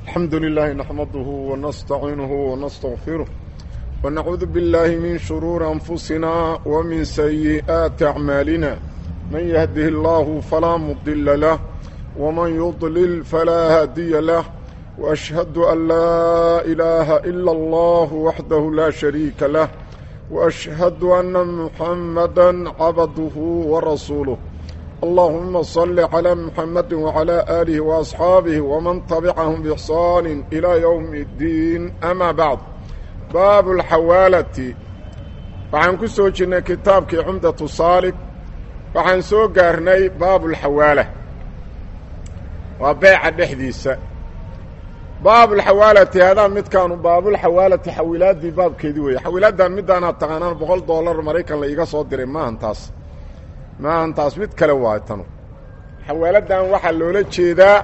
الحمد لله نحمده ونستعينه ونستغفره ونعوذ بالله من شرور أنفسنا ومن سيئات أعمالنا من يهده الله فلا مضل له ومن يضلل فلا هادي له وأشهد أن لا إله إلا الله وحده لا شريك له وأشهد أن محمدا عبده ورسوله اللهم صل على محمد وعلى آله وأصحابه ومن تبعهم بإحسان إلى يوم الدين أما بعد باب الحوالة waxaan ku soo jirnay kitaabkii cumdatu saalig waxaan soo gaarnay baabulxawaala waa beeca dhexdiisa baabulxawaalati hadaa midkaanu baabulxawaalati xawilaadii baabkeedii weeye xawilaaddan midaanaad taqaanaan boqol dollar maraykan la iiga soo diray maahan taas maahan taas mid kale waay tanu xawaaladdan waxaa loola jeedaa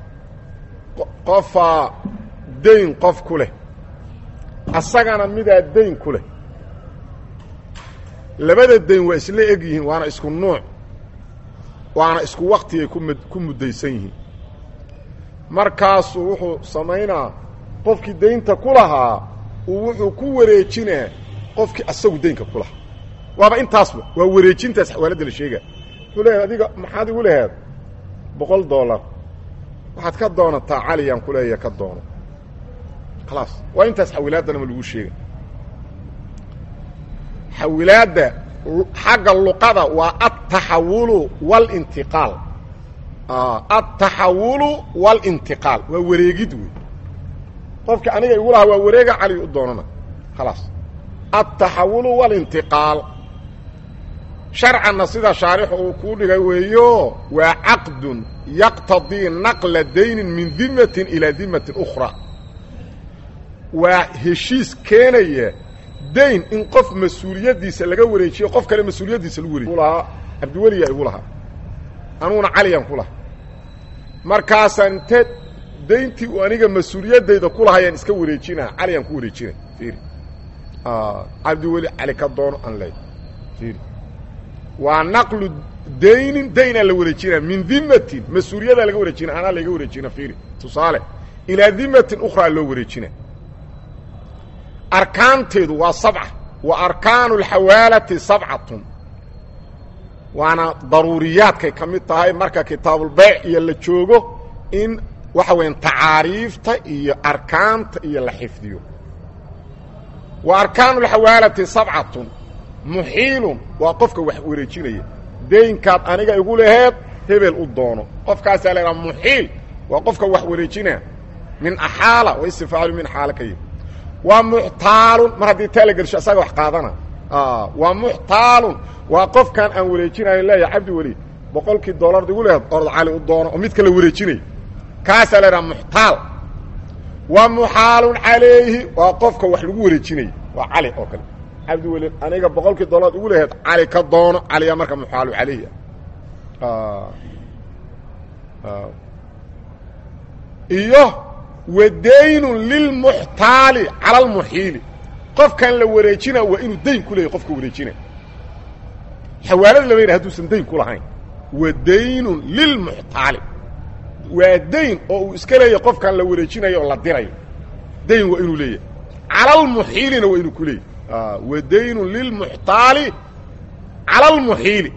qofaa dayn qof ku leh asagana midaa dayn ku leh labada dayn waa isla eg yihiin waana isku nuuc waana isku waktigay kumd ku muddaysan yihiin markaasuu wuxuu samaynaa qofkii daynta ku lahaa uu wuxuu ku wareejinaa qofkii asagu daynka ku lahaa waaba intaasba waa wareejintaas xawaaladda la sheega wuxuu leeyahay adiga maxaad igu laheed boqol dollar waxaad ka doonataa caliyaan ku leeya ka doono khalaas waa intaas xawilaadanama lagu sheega xawilaadda xagga luqada waa altaxawulu walintiqaal altaxawulu walintiqaal waa wareegid wey qofki aniga igu lahaa waa wareega cali u doonana khalaas altaxawulu walintiqaal sharcanna sida shaarixu uu kuu dhigay weeyo waa caqdun yaqtadii naqla daynin min dimatin ilaa dimatin ukhraa waa heshiis keenaya dayn in qof mas-uuliyaddiisa laga wareejiyo qof kale mas-uuliyaddiisa lagu wareejiyo lahaa cabdiweliyaa igu lahaa anuguna caliyaan ku lahaa markaasaan inte dayntii uu aniga mas-uuliyaddayda ku lahayaan iska wareejinaa caliyaan ku wareejina fiiri cabdiweli cali ka doono aan leey fiiri waa naqlu daynin daynaa la wareejinaa min dimatin mas-uuliyadaa laga wareejina anaa laga wareejina fiiri tusaale ilaa dimatin ukhraa loo wareejina arkaanteedu waa sabca wa arkaanu alxawaalati sabcatun waana daruuriyaadkay ka mid tahay marka kitaabulbayc iyo la joogo in waxa weeyaan tacaariifta iyo arkaanta iyo la xifdiyo wa arkaanu alxawaalati sabcatun muxiilun waa qofka wax wareejinaya daynkaad aniga igu laheed hebel u doono qofkaasaa la idhaha muxiil waa qofka wax wareejinaa min axaala wa istifaalu min xaala ka yimi waa muxtaalun mar haddii taa la gelsho asaga wax qaadana waa muxtaalun waa qofkan aan wareejinayo leeyahay cabdi weli boqolkii dollar igu leheed orod cali u doono oo midka la wareejinayo kaasaa la idhaha muxtaal wa muxaalun calayhi waa qofka wax lagu wareejinayo waa cali oo kale cabdi weli aniga boqolkii dollar igu leheed cali ka doono caliyaa marka muxaalu calayhi ah iyo wadaynun lilmuxtaali cala almuxiili qofkan la wareejina waa inuu dayn ku leeyahy qofka wareejina xawaalada lama yidha haduusan dayn ku lahayn wadaynun lilmuxtaali waa dayn oo uu iska leeyahy qofkan la wareejinayo oo la dirayo dayn waa inuu leeyahay cala almuxiilina waa inuu ku leeyahy wadaynun lilmuxtaali cala almuxiili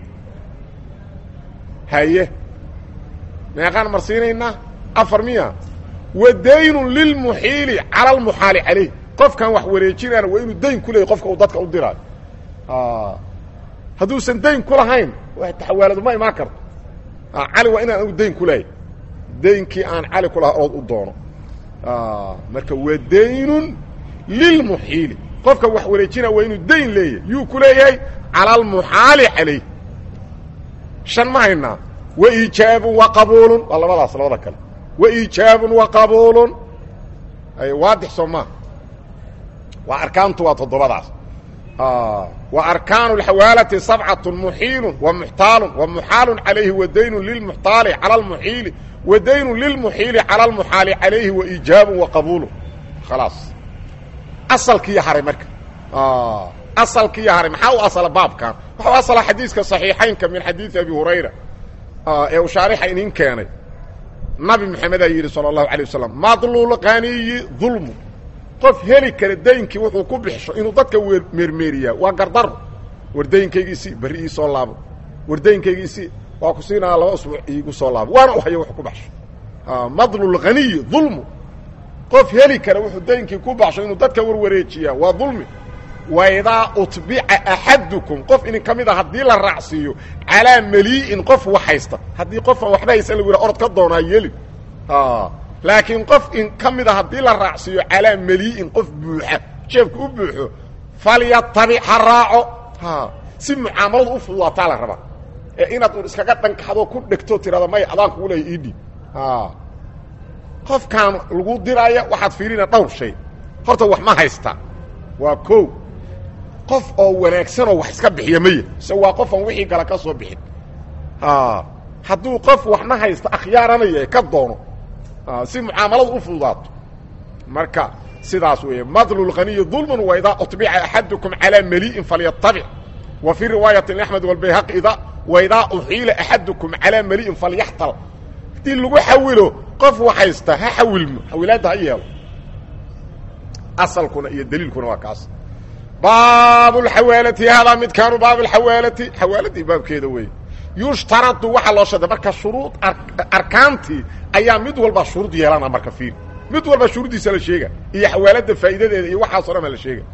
haye meeqaan marsiinaynaa afar miya wadaynun lilmuxiili cala almuxaali calayh qofkan wax wareejinaana waa inuu dayn ku leeyahy qofka uu dadka u diraayo hadduusan dayn ku lahayn taxawaaladu ma imaan karto cali waa inaan anigu dayn ku leeyahy daynkii aan cali ku lahaa ood u doono marka wadaynun lilmuxiili qofka wax wareejina waa inuu dayn leeyahay yuu ku leeyahay cala almuxaali calayh shan ma haynaa wa iijaabun wa qabuulun waa labadaas labada kale wa iijaabun wa qabuulun ay waadix soo maa waa arkaantu waa toddobadaas wa arkaanu alxawaalati sabcatun muxiilun wa muxtaalun wa muxaalun calayhi wa daynun lilmuxtaali cala almuxiili wa daynun lilmuxiili cala almuxaali calayhi wa iijaabun wa qabuulun khalaas asalkiiyo haray marka asalkiiyo haray maxaa u asala baabkan waxa u asala xadiiska صaxiixaynka min xadiidi abi hurayra ee uu shaarixa inin keenay nabi maxamedaa yidhi sala allahu alay wasalam madluul qaniyi dulmu qof heli kara daynkii wuxuu ku bixisho inuu dadka meermeeriyaa waa gardaro war daynkaygiisii berri ii soo laabo war daynkaygiisii waa ku siinaa laba usbuuc iigu soo laabo waana u hayo wax ku baxsho madluul qaniyi dulmu qof heli kara wuxuu daynkii ku baxsho inuu dadka warwareejiyaa waa dulmi waidaa utbica axadukum qof idin ka mid a haddii la raacsiiyo calaa malii'in qof wax haysta haddii qofaan waxba haysan lagu yidha orod ka doonaa yeli laakiin qof in ka mid a haddii la raacsiiyo calaa malii'in qof buuxa jeebka u buuxo falyatabic ha raaco si mucaamaladu u fududaataa la rabaa ee inaad un iskaga dhankaxdoo ku dhegto tirada may adaan kugu leeya idhi qofkaan lagu diraya waxaad fiirina dhowr shay horta wax ma haystaa waa ko qof oo wanaagsanoo wax iska bixiya maya se waa qofaan wixii kale ka soo bixin hadduu qof waxna haysta akhyaaranaya ka doono si mucaamaladu u fududaato marka sidaas weeye madlu lqaniyi dulmun wa idaa uطbica axadukum calaa malii'in falyatabic wa fii riwaayati axmed walbayhaqi ida wa idaa uxiila axadukum calaa malii'in falyaxtal haddii lagu xawilo qof wax haysta ha xawilmo xawilaadda ha yeelo asalkuna iyo daliilkuna waa kaas baab اxawaalati haadaa midkaanu baab اxawaalati xawaaladii baabkeeda wey yushtaradu waxaa loo sharda marka shuruud arkaantii ayaa mid walba shuruud yeelana marka fiir mid walba shuruuddiisa la sheega iyo xawaalada faa'iidadeeda iyo waxaaso dhan ba la sheega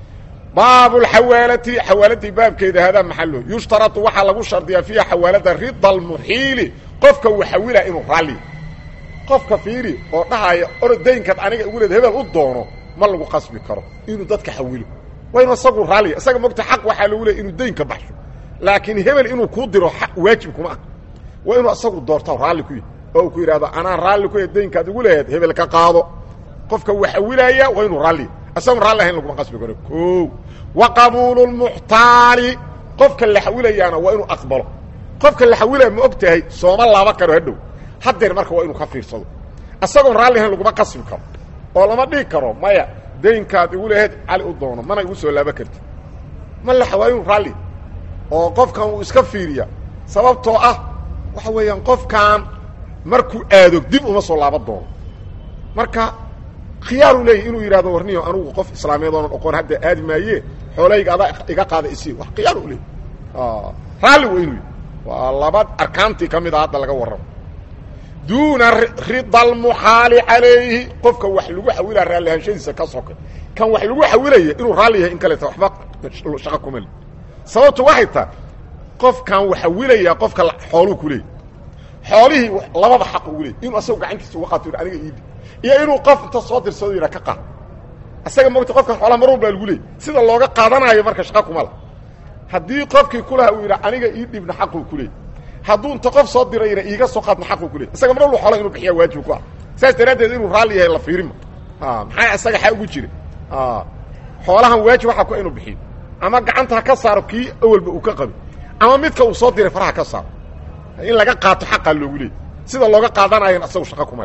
baab اxawaalati xawaaladii baabkeeda haadaa maxalo yushtaradu waxaa lagu shardiyaa fiiha xawaalada rida اlmuxiili qofka uu xawila inuu raalli qofka fiiri oo dhahaya orodaynkaad aniga igu leed hebel u doono ma lagu qasbi karo inuu dadka xawilo waa inu isagu raalliya isaga mogta xaq waxaa lagu leey inuu daynka baxsho laakiin hebel inuu kuu diro waajib kuma ah waa inuu isagu doorta raalli ku yahy oo uu ku yidhahdo anaa raalli ku yahy daynkaad igu leeheed hebel ka qaado qofka uu xawilaaya waa inuu raalliya isagoon raalli ahayn laguma qasbi karo o wa qabuulu lmuxtaali qofka la xawilayaana waa inuu aqbalo qofka la xawilaya ma og tahay sooma laaba karo hadhow hadeer marka waa inuu ka fiirsado isagoon raalli ahayn laguma qasbi karo oo lama dhigi karo maya daynkaad igu leheed cali u doono mana igu soo laaba karti ma la waa inuu raalli oo qofkan uu iska fiiriya sababtoo ah waxa weeyaan qofkan markuu aado dib uma soo laaba doono marka khiyaaru leeyahy inuu yidhahdo warniyo anugu qof islaamiyeed oonan oqoon hadda aadi maaye xoolayga adaa iga qaada isii wax khiyaar u leeyay raalli waa inuu waa laba arkaantii ka mid a hadda laga warramo duuna rida almuxaali calayhi qofka wax lagu xawilaa raalli ahaanshadiisa ka soka kan wax lagu xawilaya inuu raalli yahay in kaleta waxba shaqa kumale sababtu waxay tahay qofkan wax xawilaya qofka xooluu ku leeyay xoolihii lababa xaq ugu leeyay inuu asagu gacantiisa uga qaato aniga iidi iyo inuu qof inta soo dirsado yidha ka qaad isaga mogta qofkan xoolaha mar walbaa lagu leeyay sida looga qaadanaayo marka shaqa kuma la haddii qofkii kulaha uu yidha aniga ii dhibna xaquu ku leeyay hadduu inta qof soo dirayna iiga soo qaadna xaquu ku leeyay isaga mar walba xoolaha inuu bixiya waajib ku ah saas daraaddeed inuu raalli yahay la fiirima maxaa isaga xaa ugu jira xoolahan waajib waxaa ku inuu bixiyo ama gacanta ha ka saaro kii awalba uu ka qabi ama midka uu soo diray faraha ka saaro in laga qaato xaqaa loogu leeyay sida looga qaadanayan asagu shaqa kuma le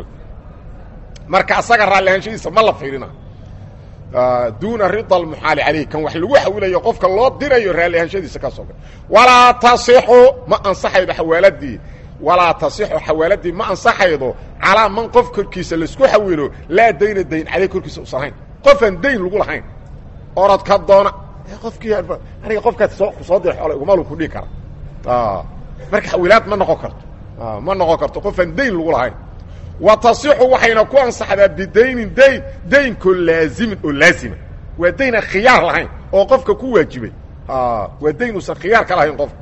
marka asaga raalli ahaanshadiisa ma la fiirina duuna rida almuxaali calayh kan wax lagu xawilayo qofka loo dirayo raalli ahaanshadiisa ka soga walaa tasixu ma ansaxaydo xawaaladii walaa tasixu xawaaladii ma ansaxaydo calaa man qof korkiisa laisku xawilo laa dayna dayn caleyh korkiisa usan hayn qofaan dayn lagu lahayn orod ka doona qofkii aniga qofkaas soo soo dira xoola igumalu ku dhihi kara marka xawilaad ma noqon karto ma noqon karto qofaan dayn lagu lahayn wa tasixu waxayna ku ansaxdaa bidaynin dayn daynkoo laazimin oo laazima waa daynaan khiyaar lahayn oo qofka ku waajibay waa dayn uusan khiyaar ka lahayn qofka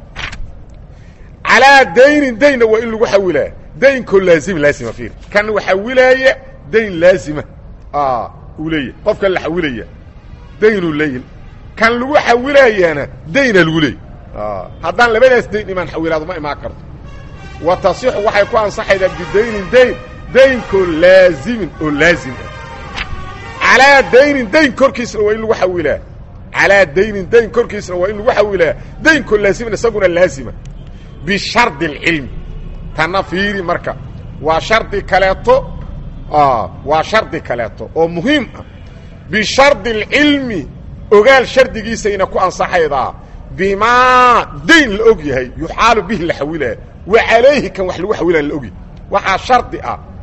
calaa daynin daynna waa in lagu xawilaa daynkoo laazim laazima fiir kan xawilaaya dayn laazima uu leeyahy qofkan la xawilaya daynuu leeyi kan lagu xawilayaana dayna lagu leeyay haddaan labadaas dayn imaan xawilaado ma imaan karto wa tasixu waxay ku ansaxaydaa bidaynin dayn daynkoo laazimin oo laazim ah calaa daynin dayn korkiisna waa in lagu xawilaa calaa daynin dayn korkiisna waa in lagu xawilaa daynkoo laazimin isaguna laazima bishardi اlcilmi tanna fiiri marka waa shardi kaleeto waa shardi kaleeto oo muhiim ah bishardi اlcilmi ogaal shardigiisayna ku ansaxaydaa bimaa dayn la og yahay yuxaalu bihi la xawilaa wa calayhi kan wax lagu xawilaa la ogyahay waxaa shardi ah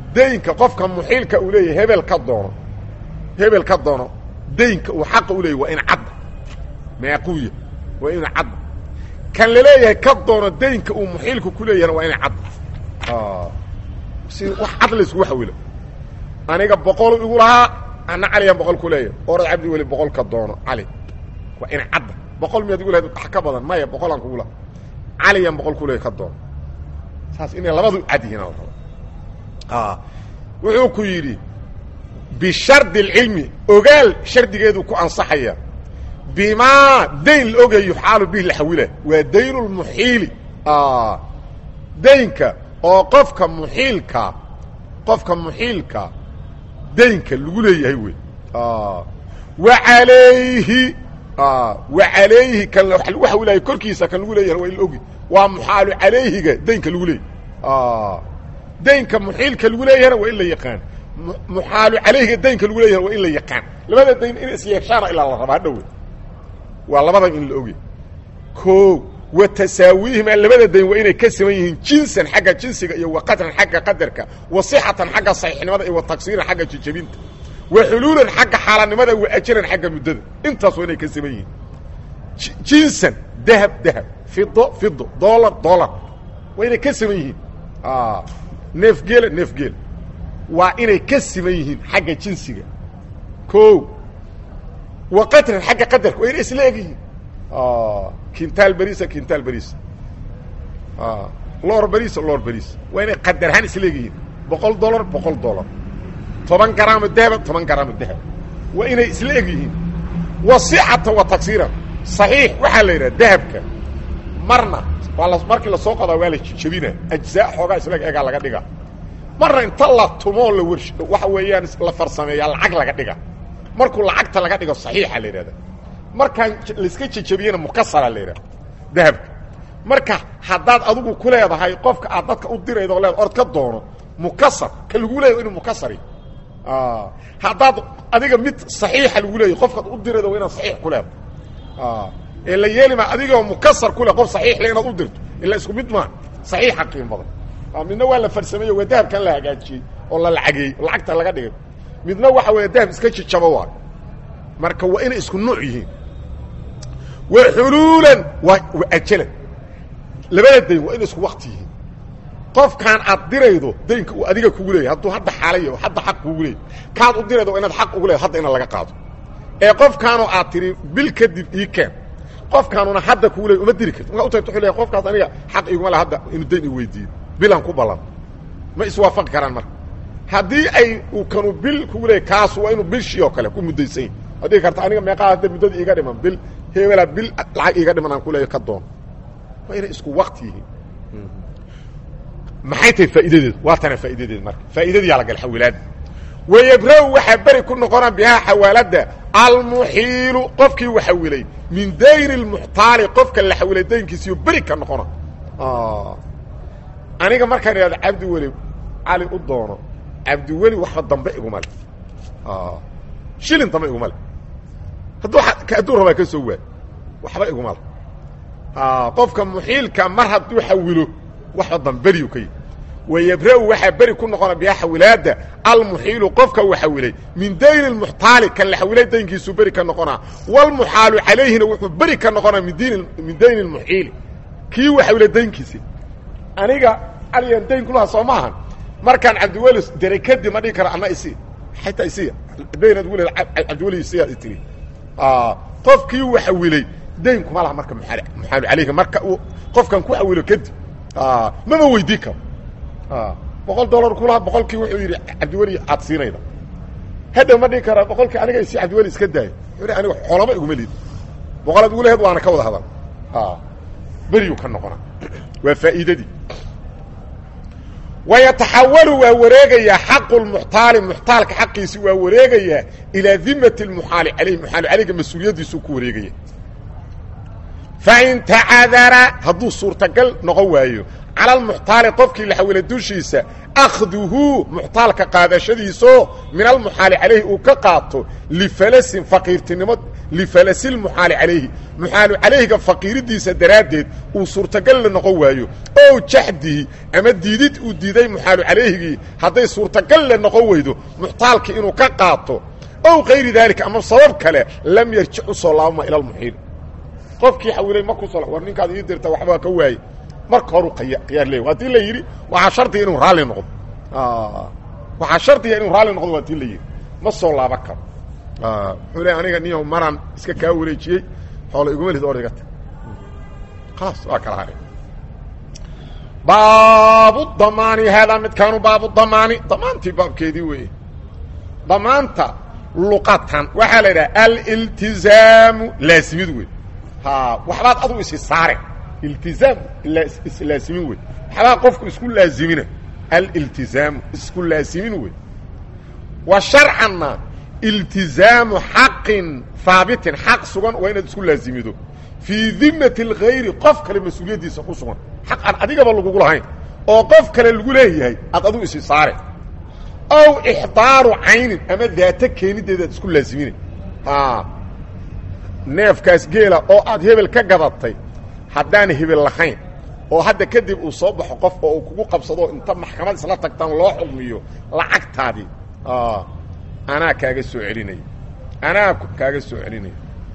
daynka qofka muxiilka uu leeyahay hebel ka doono hebel ka doono daynka uu xaqa u leeyahy waa in cadda meequuya waa inu cadda kan laleeyahay ka doono daynka uu muxiilku ku leeyahana waa ina cadda si wax cad laysku waxawilo aniga boqol igu lahaa ana caliyaan boqol ku leeyahay orad cabdi weli boqol ka doono cali waa ina cadda boqol miyaad igu lahayd wax ka badan maya boqolaan kugu laha caliyaan boqol ku leeyahy ka doono saas inay labadu cad yihiin ala raba wuxuu ku yidhi bishardi اlcilmi ogaal shardigeedu ku ansaxaya bimaa dayn la ogayo yuxaalu bihi laxawila waa dayn lmuxiili daynka oo qofka muxiilka qofka muxiilka daynka lagu leeyahay wey wa alayhi wa alayhi kan lagu xawilayo korkiisa kan lagu leeyahay waa in la ogi waa muxaalu calayhiga daynka lagu leeyahy daynka muxiilka lagu leeyahana waa in la yaqaan muxaalu calayhiga daynka lagu leeyahana waa in la yaqaan labada dayn in isyeeshaana ilaa la rabaa hadhowe waa labadan in la ogy o wa tasaawiihima labada dayn waa inay ka siman yihiin jinsan xagga jinsiga iyo wa qadran xagga qadarka wa sixatan xagga saxiixnimada iyo wa tagsiiran xagga jijabinta wa xuluulan xagga xaalanimada wa ajaran xagga muddada intaas waa inay ka siman yihiin jinsan dahab dahab fido fido dolar dolar waa inay ka siman yihiin neefgeela neefgeela waa inay ka siman yihiin xagga jinsiga o wa qadran xagga qadarka waa inay isla eg yihiin kintaal berisa kintaal berisa loor berisa loor berisa waa inay qadar ahaan isla eg yihiin boqol dolar boqol dolar toban garaamo dahaba toban garaamo dahab waa inay isla eg yihiin wa sixatan wa tagsiiran saxiix waxaa la yidhaha dahabka marna waa la markii lasoo qadaa waa la jabina ajzaa xoogaa isla egaa laga dhiga marna inta la tumoo la warsh waxa weeyaan la farsameeyaa lacag laga dhiga markuu lacagta laga dhigo saxiixa la yidhahda markaan laiska jejabiyena mukasara la yidhahda dahabka marka haddaad adigu ku leedahay qofka aad dadka u diraydo leed ord ka doono mukasar ka lagu leeyahy inuu mukasari haddaad adiga mid saxiixa lagu leeyahy qofkaad u diraydo waa inaad saxiix ku leedahay ee la yeelima adigoo mukasar ku leh qof saxiix le inaad u dirto ila isku mid maa saxiixa qiim badan midna waa la farsameeye waa dahabkan la hagaajiyey oo la lacageeyey oo lacagta laga dhigay midna waxa weeye dahab iska jijabo waayo marka waa inay isku nuuc yihiin wa xuluulan waa wa ajalan labada dayn waa inay isku wakti yihiin qofkaan aad diraydo daynka uu adiga kugu leeyahy hadduu hadda xaalaya hadda xaq kugu leeyahy kaad u diraydo waa inaad xaq ugu leedahay hadda ina laga qaado ee qofkaanoo aad tiri bil kadib ii keen qofkaanuna hadda kugu leey uma diri karti markaa u tagto wuxuu leeyahy qofkaas aniga xaq iguma le hadda inuu dayn i weydiiyo bilan ku ballan ma iswaafaqi karaan marka haddii ay uu kanu bil kugu leeyay kaasu waa inuu bishii oo kale ku muddaysan yahy waad dhigi karta aniga meeqaa hadda muddadii iiga dhiman bil hebelaa bil lacag iiga dhiman aan ku leeyahy ka doon waa inay isku wakti yihiin maxay tahay faa'iidadeedu waa tana faa'idadeed marka faa'iidadii yaa la gal xawilaadda wayabra-u waxaa beri ku noqona bihaa xawaaladda almuxiilu qofkii waxawilay min dayni lmuxtaali qofka la xawilay daynkiisiyo beri ka noqona aniga markaan idhahdo cabdiweli cali u doono cabdiweli waxba dambe iguma le shilin dambe iguma le hadduu hadduu rabaa ka soo waay waxba iguma le qofka muxiilka mar hadduu xawilo waxba damberiyu ka yihi wayabra-u waxaa beri ku noqona bihaa xawilaadda almuxiilu qofka uu xawilay min dayni lmuxtaali kan la xawilay daynkiisuu beri ka noqonaa walmuxaalu calayhina wuxuu beri ka noqonaa min din min dayni lmuxiili kii uu xawilay daynkiisi aniga caliyan dayn kulaha soo maahan markaan cabdiweli diray kadib ma dhigi kara ana isi xataa isiya dayn adgu le cabdiweli isiya tiri qofkii uu xawilay dayn kuma laha marka muxaalu calayhi marka uu qofkan ku xawilo kadib mama weydii karo boqol dollar kulaha boqolkii wuxuu yidhi cabdiweli aad siinayda hadha ma dhigi karaa boqolkii aniga isi cabdiweli iska daaya wuxuu aniga xoolama iguma liid boqolaad ugu laheed waana ka wada hadal beriyuu ka noqonaa waa faa'iidadii wayataxawalu waa wareegayaa xaqu lmuxtaali muxtaalka xaqiisi waa wareegayaa ilaa dimati lmuxaali alayh muxaali calayga mas-uuliyaddiisuu ku wareegaya fain tacadara hadduu suurtagal noqon waayo cala almuxtaali qofkii la xawila dushiisa akhduhu muxtaalka qaadashadiisoo min almuxaali calayhi uu ka qaato lifalasin faqiirtinimo lifalasilmuxaali calayhi muxaalu calayhiga faqiiridiisa daraaddeed uu suurtagal la noqon waayo ow jaxdihi ama diidid uu diiday muxaalu calayhigii hadday suurtagal la noqon weydo muxtaalkii inuu ka qaato ow kayri daalika ama sabab kale lam yarjic u soo laabma ila almuxiil qofkii xawilay markuu soo war ninkaad ii dirta waxbaa ka waayey marka horu khiyaar leey haddii la yidhi waxaa shardiga inuu raalli noqdo waxaa shardiga inuu raalli noqdo waa tii la yidhi ma soo laaban karo wuxuu le aniga niyo maraan iska kaa wareejiyey xoola iguma lid or iga tag khalaas waa kala haray baabu damaani haadaa midkaanu baabu damaani damaantii baabkeedii weeye damaanta luqatan waxaa la yidhaha aliltizaamu laasimid wey ha waxbaad adu isi saare iltizaam islaasimin wey waxbaa qofku isku laazimina aliltizaamu isku laasimin wey wa sharcanna iltizaamu xaqin haabitin xaq sugan waa inaad isku laazimido fii dimati اlgayri qof kale mas-uuliyaddiisa ku sugan xaq aan adigaba lagugu lahayn oo qof kale lagu leeyahay aad adu isi saare ow ixdaaru caynin ama daato keenideedaad isku laazimina neefkaas geela oo aad hebel ka gadatay haddaan hebel lahayn oo hadda kadib uu soo baxo qof oo uu kugu qabsado inta maxkamad isla tagtaan loo xugmiyo lacagtaadii anaa kaaga soo celinaya anaa kaaga soo celinaya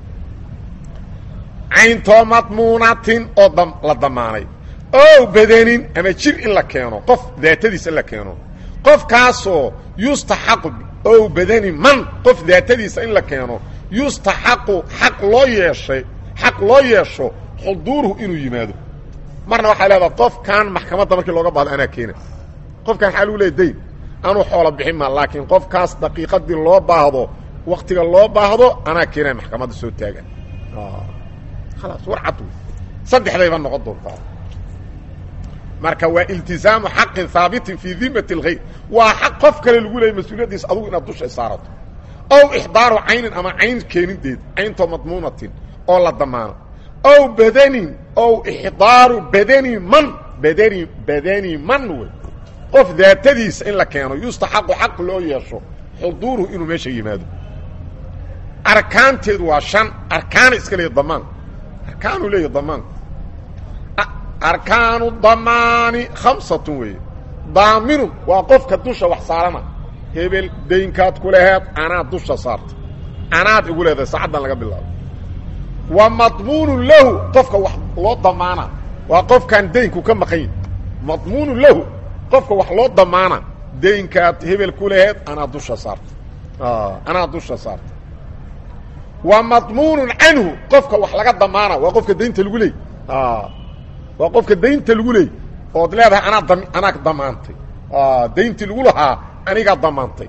cayntoo madmuunatin oo la damaanay ow badanin ama jir in la keeno qof daatadiisa in la keeno qofkaasoo yustaxaqu ow badani man qof daatadiisa in la keeno yustaxaqu xaq loo yeeshay xaq loo yeesho xuduuruhu inuu yimaado marna waxaa leedaha qofkan maxkamadda markii looga baahdo anaa keena qofkan xaa lagu leeya dayn anuu xoola bixin ma laakiin qofkaas daqiiqadii loo baahdo waktiga loo baahdo anaa keenaya maxkamadda soo taagan khalaas war cad wey saddexdayba noqon doontaa marka waa iltizaamu xaqin haabitin fii dimati اlgayr waa xaq qof kale lagu leeyay mas-uuliyaddiisa adugu inaad dusha saarato ow ixdaaru caynin ama cayn keenideed cayntoo madmuunatin oo la damaano ow badanin ow ixdaaru badani man badani badani man wey qof daatadiisa in la keeno yustaxaqu xaq loo yeesho xuduuruhu inuu meesha yimaado arkaanteedu waa shan arkaana iska leeya damaan arkaanuu leeya damaanku arkaanu damaani khamsatun weeye daaminun waa qofka dusha wax saarana hebel daynkaad ku laheed anaad dusha saarta anaad igu leedahay saacaddan laga bilaabo wa madmuunun lahu qofka wax loo damaana waa qofkaan daynku ka maqan yahi madmuunun lahu qofka wax loo damaana daynkaad hebel ku laheed anaa dusha saarta anaa dusha saarta wa madmuunun canhu qofka wax laga damaana waa qofka daynta lagu leey waa qofka daynta lagu leey ood leedahay anaa dam anaa damaantay dayntii lagu lahaa anigaa damaantay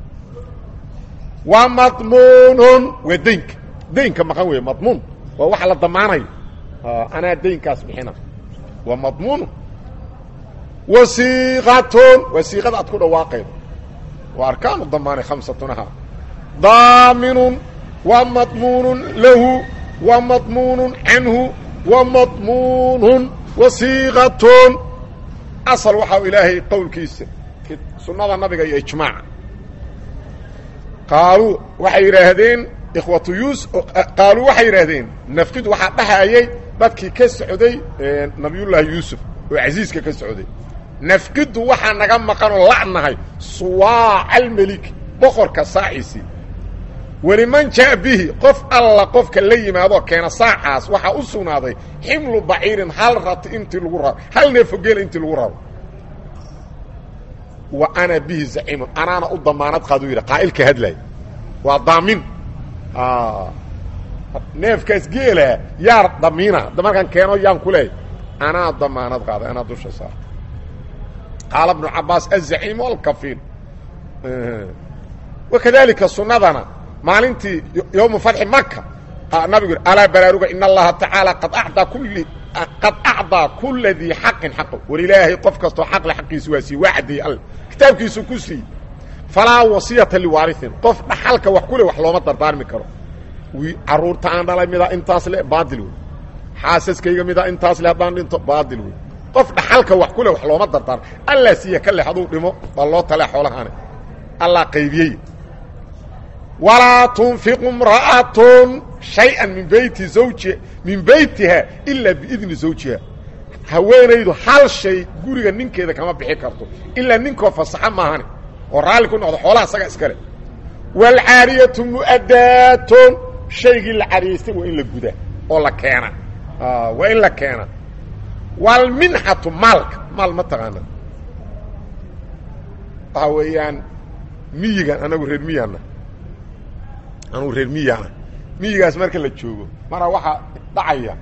wa madmuunun waa daynka daynka maqan weeye madmuun waa waxa la damaanayo anaa daynkaas bixina waa madmuunu wasiiqatun waa siiqada aad ku dhawaaqaydo waa arkaanu damaanay khamsatun ahaa daaminun wa madmuunun lahu wa madmuunun canhu wa madmuunun wasiiqatun asal waxaa ilaahay qowlkiisa sunnada nabiga iyo ijmaaca qaaluu waxay yidhaahdeen ikhwatu yuus qaaluu waxay yidhaahdeen nafqid waxaa dhahayay dadkii ka socday nabiyullaahi yuusuf oo casiiska ka socday nafqiddu waxaa naga maqanoo la'nahay suwaaca almelik boqorka saaciisii weliman jaa bihi qof alla qofka la yimaadoo keena saacaas waxaa u sugnaaday ximlu baciirin hal rati intii lagu raro hal neefogeel intii lagu raro wa ana bihi zaciimun anaana u damaanad qaaduu yidhi qaa'ilka hadlaaya waa daamin neefkaas geela yaa damiina markaan keeno yaan ku leehay anaa damaanad qaaday anaa dusha saarta qaala bnu cabaas azaciim alkafiil wakadalika sunnadana maalintii yowma fatxi maka nabigu yidhi alaa baraaruga in allaha tacaala qad acdaa kulli qad acdaa kula dii xaqin xaqo war ilaahay qof kastoo xaqle xaqiisi waa sii waa caddeeyey alle kitaabkiisu ku siiyey falaa wasiyata liwaariin qof dhaxalka wax ku le wax looma dardaarmi karo caruurta aan dhalay midaa intaas le baadil wey xaasaskayga midaa intaas le haddaan dhinto baadil wey qof dhaxalka wax ku leh wax looma dardaar allaa siiya ka leh haduu dhimo baa loo talee xoolahaani allaa qaybiyey walaa tunfiqu imra'atun shay-an min beyti zawjiha min beytiha ilaa biidni zawjiha haweenaydu hal shay guriga ninkeeda kama bixi karto ilaa ninkoo fasaxa maahane oo raalli ku noqdo xoolaha isaga iskale waalcaariyatu mu'adaatun shaygii la cariyaystay waa in la gudaa oo la keena waa in la keena waalminxatu maalka maal ma taqaana waxaa weeyaan miyigan anagu reer miyaana anugu reer miyaana miyigaas marka la joogo mara waxaa dhacaya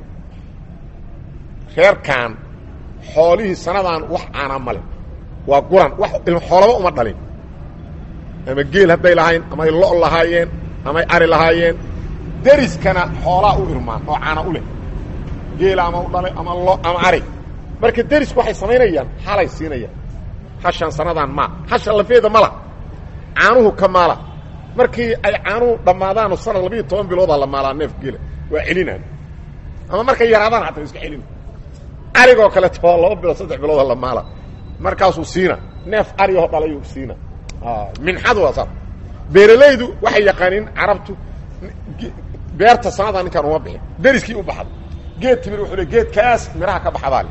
reerkan xoolihii sanadaan wax caanaa male waa guran wax xoolaba uma dhalin ama geel hadday lahayn amay lo' lahaayeen amay ari lahaayeen deriskana xoolaa u irmaan oo caana u leh geela ama u dhalay ama lo ama ari marka derisku waxay samaynayaan halay siinayaan hashan sanadaan maa hashan lafeeda mala caanuhu ka maala markii ay caanuhu dhammaadaanoo sanad labiiyo toban biloodaa la maalaa neef geela waa celinaan ama markay yaraadaan hataa iska celina arigoo kaleeto waa laba bilood saddex bilooda la maala markaasuu siina neef arigoo dhalayuu siina minxadu waa saas beeralaydu waxay yaqaaniin carabtu beerta sanadaa ninkaan uma bixin deriskii u baxda geed timir wuxuu le geedkaas midhaha ka baxdaale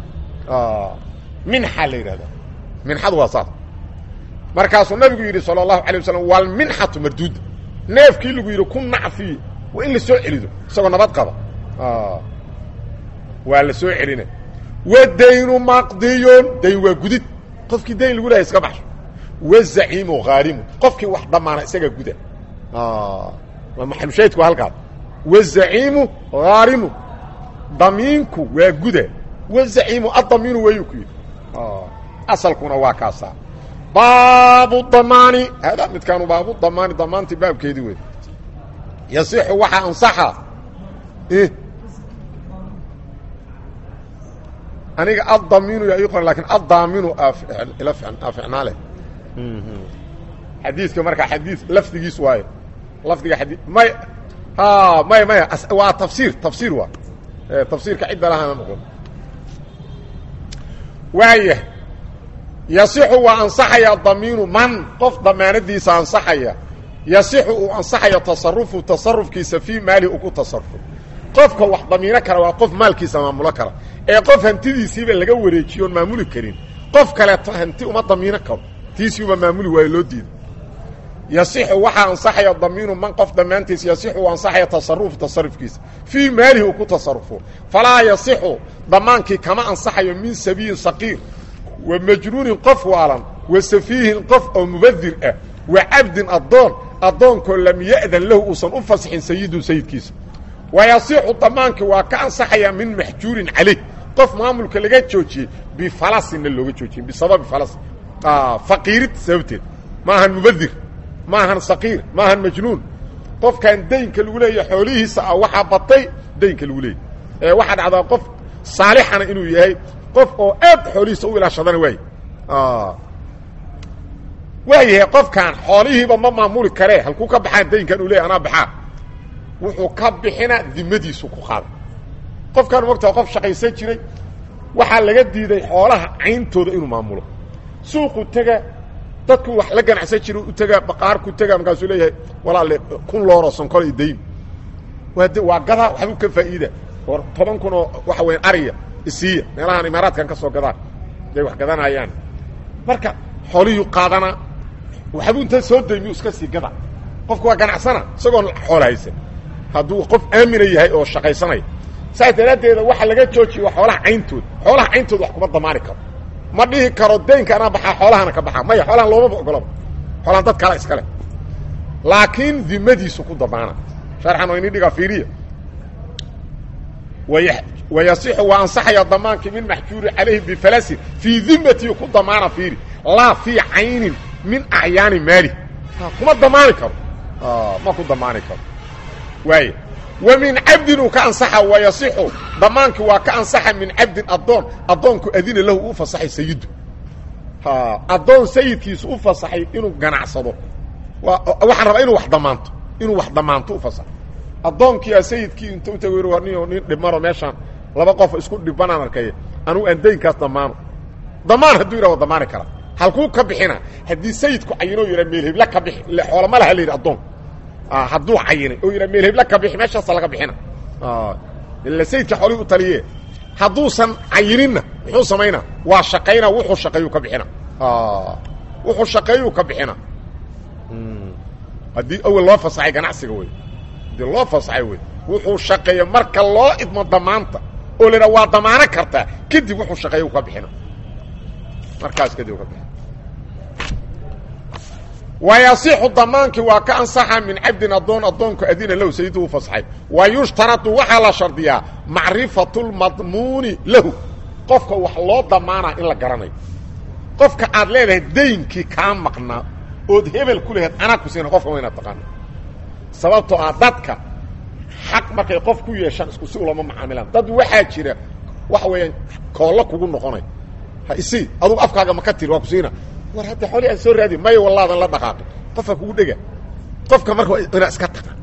minxa la yidhahdaa minxadu waa saas markaasuu nabigu yidhi salى الlahu عalيه waslm wاlminxatu marduuda neefkii lagu yidhi ku nacfiye waa in la soo celido isagoo nabad qaba waa la soo celina wadaynu maqdiyun dayn waa gudid qofkii dayn lagu lahay iska baxsho wazaciimu haarimu qofkii wax dhammaana isagaa guda waa maxalushaydku halkaas wazaciimu haarimu damiinku waa guda wazaciimu adamiinu wayuu ku yidhi asalkuna waa kaasaa baabu damaani hada midkaanu baabu damaani damaantii baabkeedii wey yasixu waxaa ansaxa aniga addamiinu yaa ii qoran lakin addaaminu ila ficnaa leh xadiiska markaa xadiis lafdigiis waayo lafdiga xadii may ha may maya waa tafsiir tafsiir waa tafsiirka cidda lahana noqon waaya yasixu waa ansaxaya damiinu man qof damaanadiisa ansaxaya yasixu uu ansaxayo tasarufu tasarufkiisa fii maalihi uu ku tasarufo qofka wax damiino kara waa qof maalkiisa maamulo kara ee qof hantidiisiiba laga wareejiyo oon maamuli karin qof kaleeto hanti uma damiino karo tiisiuba maamuli waayo loo diido yasixu waxaa ansaxaya damiinu man qof dhammaantiis yasixu uu ansaxaya tasarufu tasarufkiisa fii maalihi uu ku tasarufo falaa yasixu damaankii kama ansaxayo min sabiyin saqiir wa majnuunin qof waalan wa safiihin qof oo mubadir ah wa cabdin addoon addoonkoo lam ya'dan lahu uusan u fasixin sayidu sayidkiisa wa yasixu damaankii waa ka ansaxaya min maxjuurin calayh qof maamulka laga joojiyey bifalasinna looga joojiyey bisababi falas faqiirid sababteed ma ahan mubadir ma ahan saqiir ma ahan majnuun qofkan daynka lagu leeyahay xoolihiisa ah waxaa batay daynka lagu leeyahy ee waxaa dhacdaa qof saalixana inuu yahay qof oo aad xoolihiisa u ilaashadana waay waayahay qofkan xoolihiiba ma maamuli karee halkuu ka baxaan daynkan uu leeyahy anaa baxaa wuxuu ka bixina dimadiisu ku qaada qofkan mogtaa qof shaqaysan jiray waxaa laga diiday xoolaha cayntooda inuu maamulo suuqu tega dadku wax la ganacsan jira u tega baqaarku tega markaasuu leeyahay walaale kun looroo sonkol iyo dayn waa d waa gadaa waxbuu ka faa'iida or toban kun oo waxa weya ariya isiiya meelahaan imaaraadkan ka soo gadaan day wax gadanayaan marka xoolihii qaadanaa waxbuu inta soo daymiyu iska sii gada qofku waa ganacsana isagoon xoola haysan hadduu qof aamina yahay oo shaqaysanaya saas daraaddeeda waxa laga joojiya waa xoolaha cayntooda xoolaha cayntooda wax kuma damaani karo ma dhihi karo daynka anaa baxaa xoolahana ka baxaa maya xoolahan loomaba ogolaba xoolahan dad kale iskale laakiin dimadiisu ku damaana sharxan oo ini dhigaa fiiriya wayasixu waa ansaxaya damaankii min maxjuuri calayhi bifalasin fii dimatii ku damaana fiiri laa fii caynin min acyaani maali kuma damaani karo ma ku damaani karo waay wa min cabdin uu ka ansaxa wayasixu damaankii waa ka ansaxa min cabdin addoon addoonku adina lahu u fasaxay sayidu addoon sayidkiisu u fasaxay inuu ganacsado waxaan rabaa inuu wax damaanto inuu wax damaanto u fasaxo addoonkii a sayidkii inta u tago nin nin dhibmaro meeshaan laba qof isku dhibanaan arkaya anugu aan daynkaas damaano damaan hadduu yidhah wa damaani kara halkuu ka bixina haddii sayidku cayino o yidhah meel hebla ka bixi ile xoolama laha la yidhi addoon hadduu cayinay oo yidhah meel hebla ka bixi meeshaasa laga bixina ila sayidka xoolihii u taliye hadduusan cayininna muxuu samaynaa waa shaqaynaa wuxuu shaqeeyuu ka bixina wuxuu shaqeeyuu ka bixina haddii awel loo fasaxay ganacsiga wey haddii loo fasaxay wey wuxuu shaqeeya marka loo idmo damaanta oo la idhaha waa damaano kartaa kadib wuxuu shaqeeya u ka bixina markaas kadib ka bixina wayasixu damaankii waa ka ansaxa min cabdin addoon addoonku adina lahu sayiduu u fasaxay wa yushtaradu waxaa la shardiyaa macrifatu lmadmuuni lahu qofka wax loo damaanaa in la garanayo qofka aad leedahay daynkii kaa maqnaa ood hebel ku laheed anaa ku siina qofka waa inaad taqaano sababtoo ah dadka xaq markay qof ku yeeshaan isku si ulama macaamilaan dad waxaa jira waxa weeyaan koollo kugu noqonay ha isi adugu afkaaga maka tiri waa ku siina war hadda xoolii aan soo raadi maya wallaadan la dhaqaaqin qofka kugu dhega qofka marka inaad iska taqaan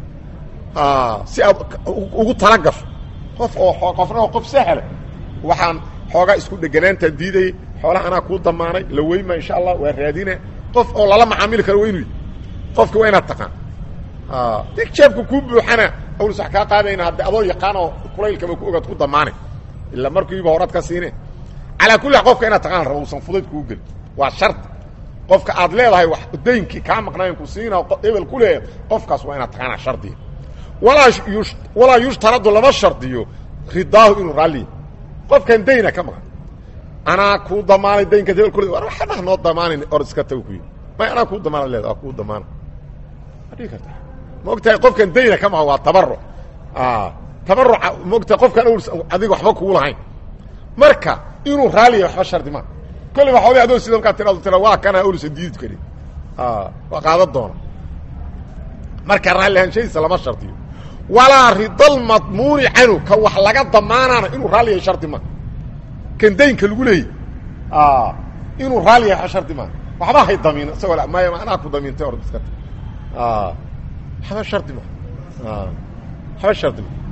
si aad ugu tala gasho qof oo qofna oo qof sahla waxaan xoogaa isku dheganaantaan diidayay xoolaha anaa kuu damaanay la weyma insha allah waa raadina qof oo lala macaamili karo waa inu qofki waa inaad taqaan dig jeebka kuu buuxana awlis wax kaa qaadayna hadde adoo yaqaan oo kulaylkaba ku ogaad ku damaanay ila markiiba horaad ka siine calaa kulli xal qofka inaad taqaan raba uusan fudayd kuu gelin waa shardi qofka aad leedahay wax daynkii kaa maqnayn ku siina ebel ku leeyahay qofkaas waa inaad taqaana shardiga walaa yu walaa yushtaradu lama shardiyo ridaahu inuu raalliya qofkan dayna ka maqan anaa kuu damaanay daynka hebel kule war waxaa noo damaanan or iska tago ku yidhi may anaa kuu damaana leeda waa kuu damaana ma dhigi karta ma ogtahay qofkan dayna ka maqan waa tabaruc tabaruca ma ogtahay qofkaan awrs adiga waxba kugu lahayn marka inuu raaliya waxba shardi maa kolley waxooga adoo sida markaa tirado tira waa kana awrsa diidi karin waa qaadan doona marka raalli ahaanshadiisa lama shardiyo walaa ridalmadmuuni canhu ka wax laga damaanaana inuu raalli yahay shardi maa kan daynka lagu leeyay inuu raalli yahay shardi maa waxba hay damiin isagoo maya anaa ku damiintay or iska waxba shardi maa waxba shardi maa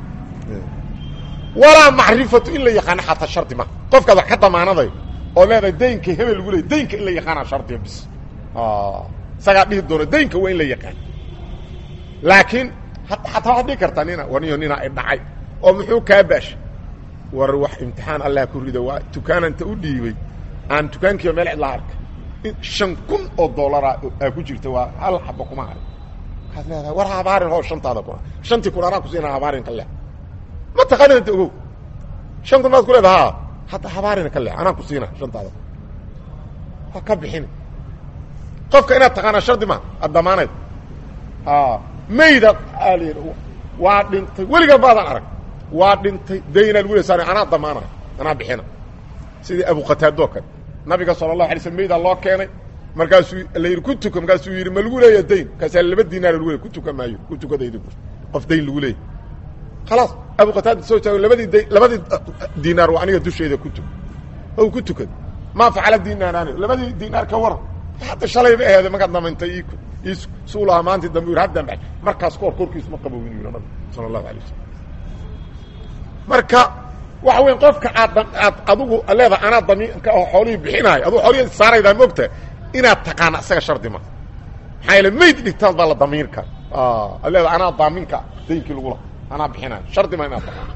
walaa macrifatu in la yaqaano xataa shardi maa qofkaad wax ka damaanadayo oo leedahay daynka hebel lagu leeyay daynka in la yaqaana shardiya bis isagaa dhihi doona daynka waa in la yaqaan laakiin xataa waxaad dhihi kartaa nina waniyo nina ay dhacay oo muxuu kaa baashay war wax imtixaan allah ku rida waa dukaananta u dhiibay aan dukaankiiba meel cidlaa arkay shan kun oo dollara aa ku jirta waa hal xaba kuma harin waxaad leedahay war habaarin hoo shantaada kuna shantii kun anaa kusiina habaarin ka leex ma taqaananta ogow shan kun maad ku leedaha hadda habaarina ka leex anaa ku siina shantaada waa ka bixina qofka inaad taqaanaa shardi ma ad damaanayd mayda al waa dhintay weligaa baadaan arag waa dhintay daynaa lagu lesaar anaa damaanay anaa bixina sidii abu qataado kale nabiga sala allahu alay slm maydaa loo keenay markaasuu la yidhi ku tuka markaasuu yidhi ma lagu leeya dayn markaasaa laba dinaar lagu leey ku tuka maayo ku tukadaydi qof dayn lagu leeyay khalaas abu qataada soo taago labadii dayn labadii dinaar waa aniga dusheeda ku tuk o ku tukad maa facala dinaaraani labadii dinaar ka waran hadda shalayba aheede markaad damantay i suu lahaa maantii dambe yidhi haddan baxay markaas kahor korkiisu ma qabowin yidhi nabiga sala allahu alay wasalam marka waxa weya qofka aad aad adigu leedaha anaa damiinka oo xoolihii bixinaayo aduu xoolihii saaraydaa moogta inaad taqaana isaga shardi ma maxaa yaele mayd dhigtaad baa la damiinka ad leedaha anaa daaminka daynkii lagu laha anaa bixinaayo shardi ma inaad taqaano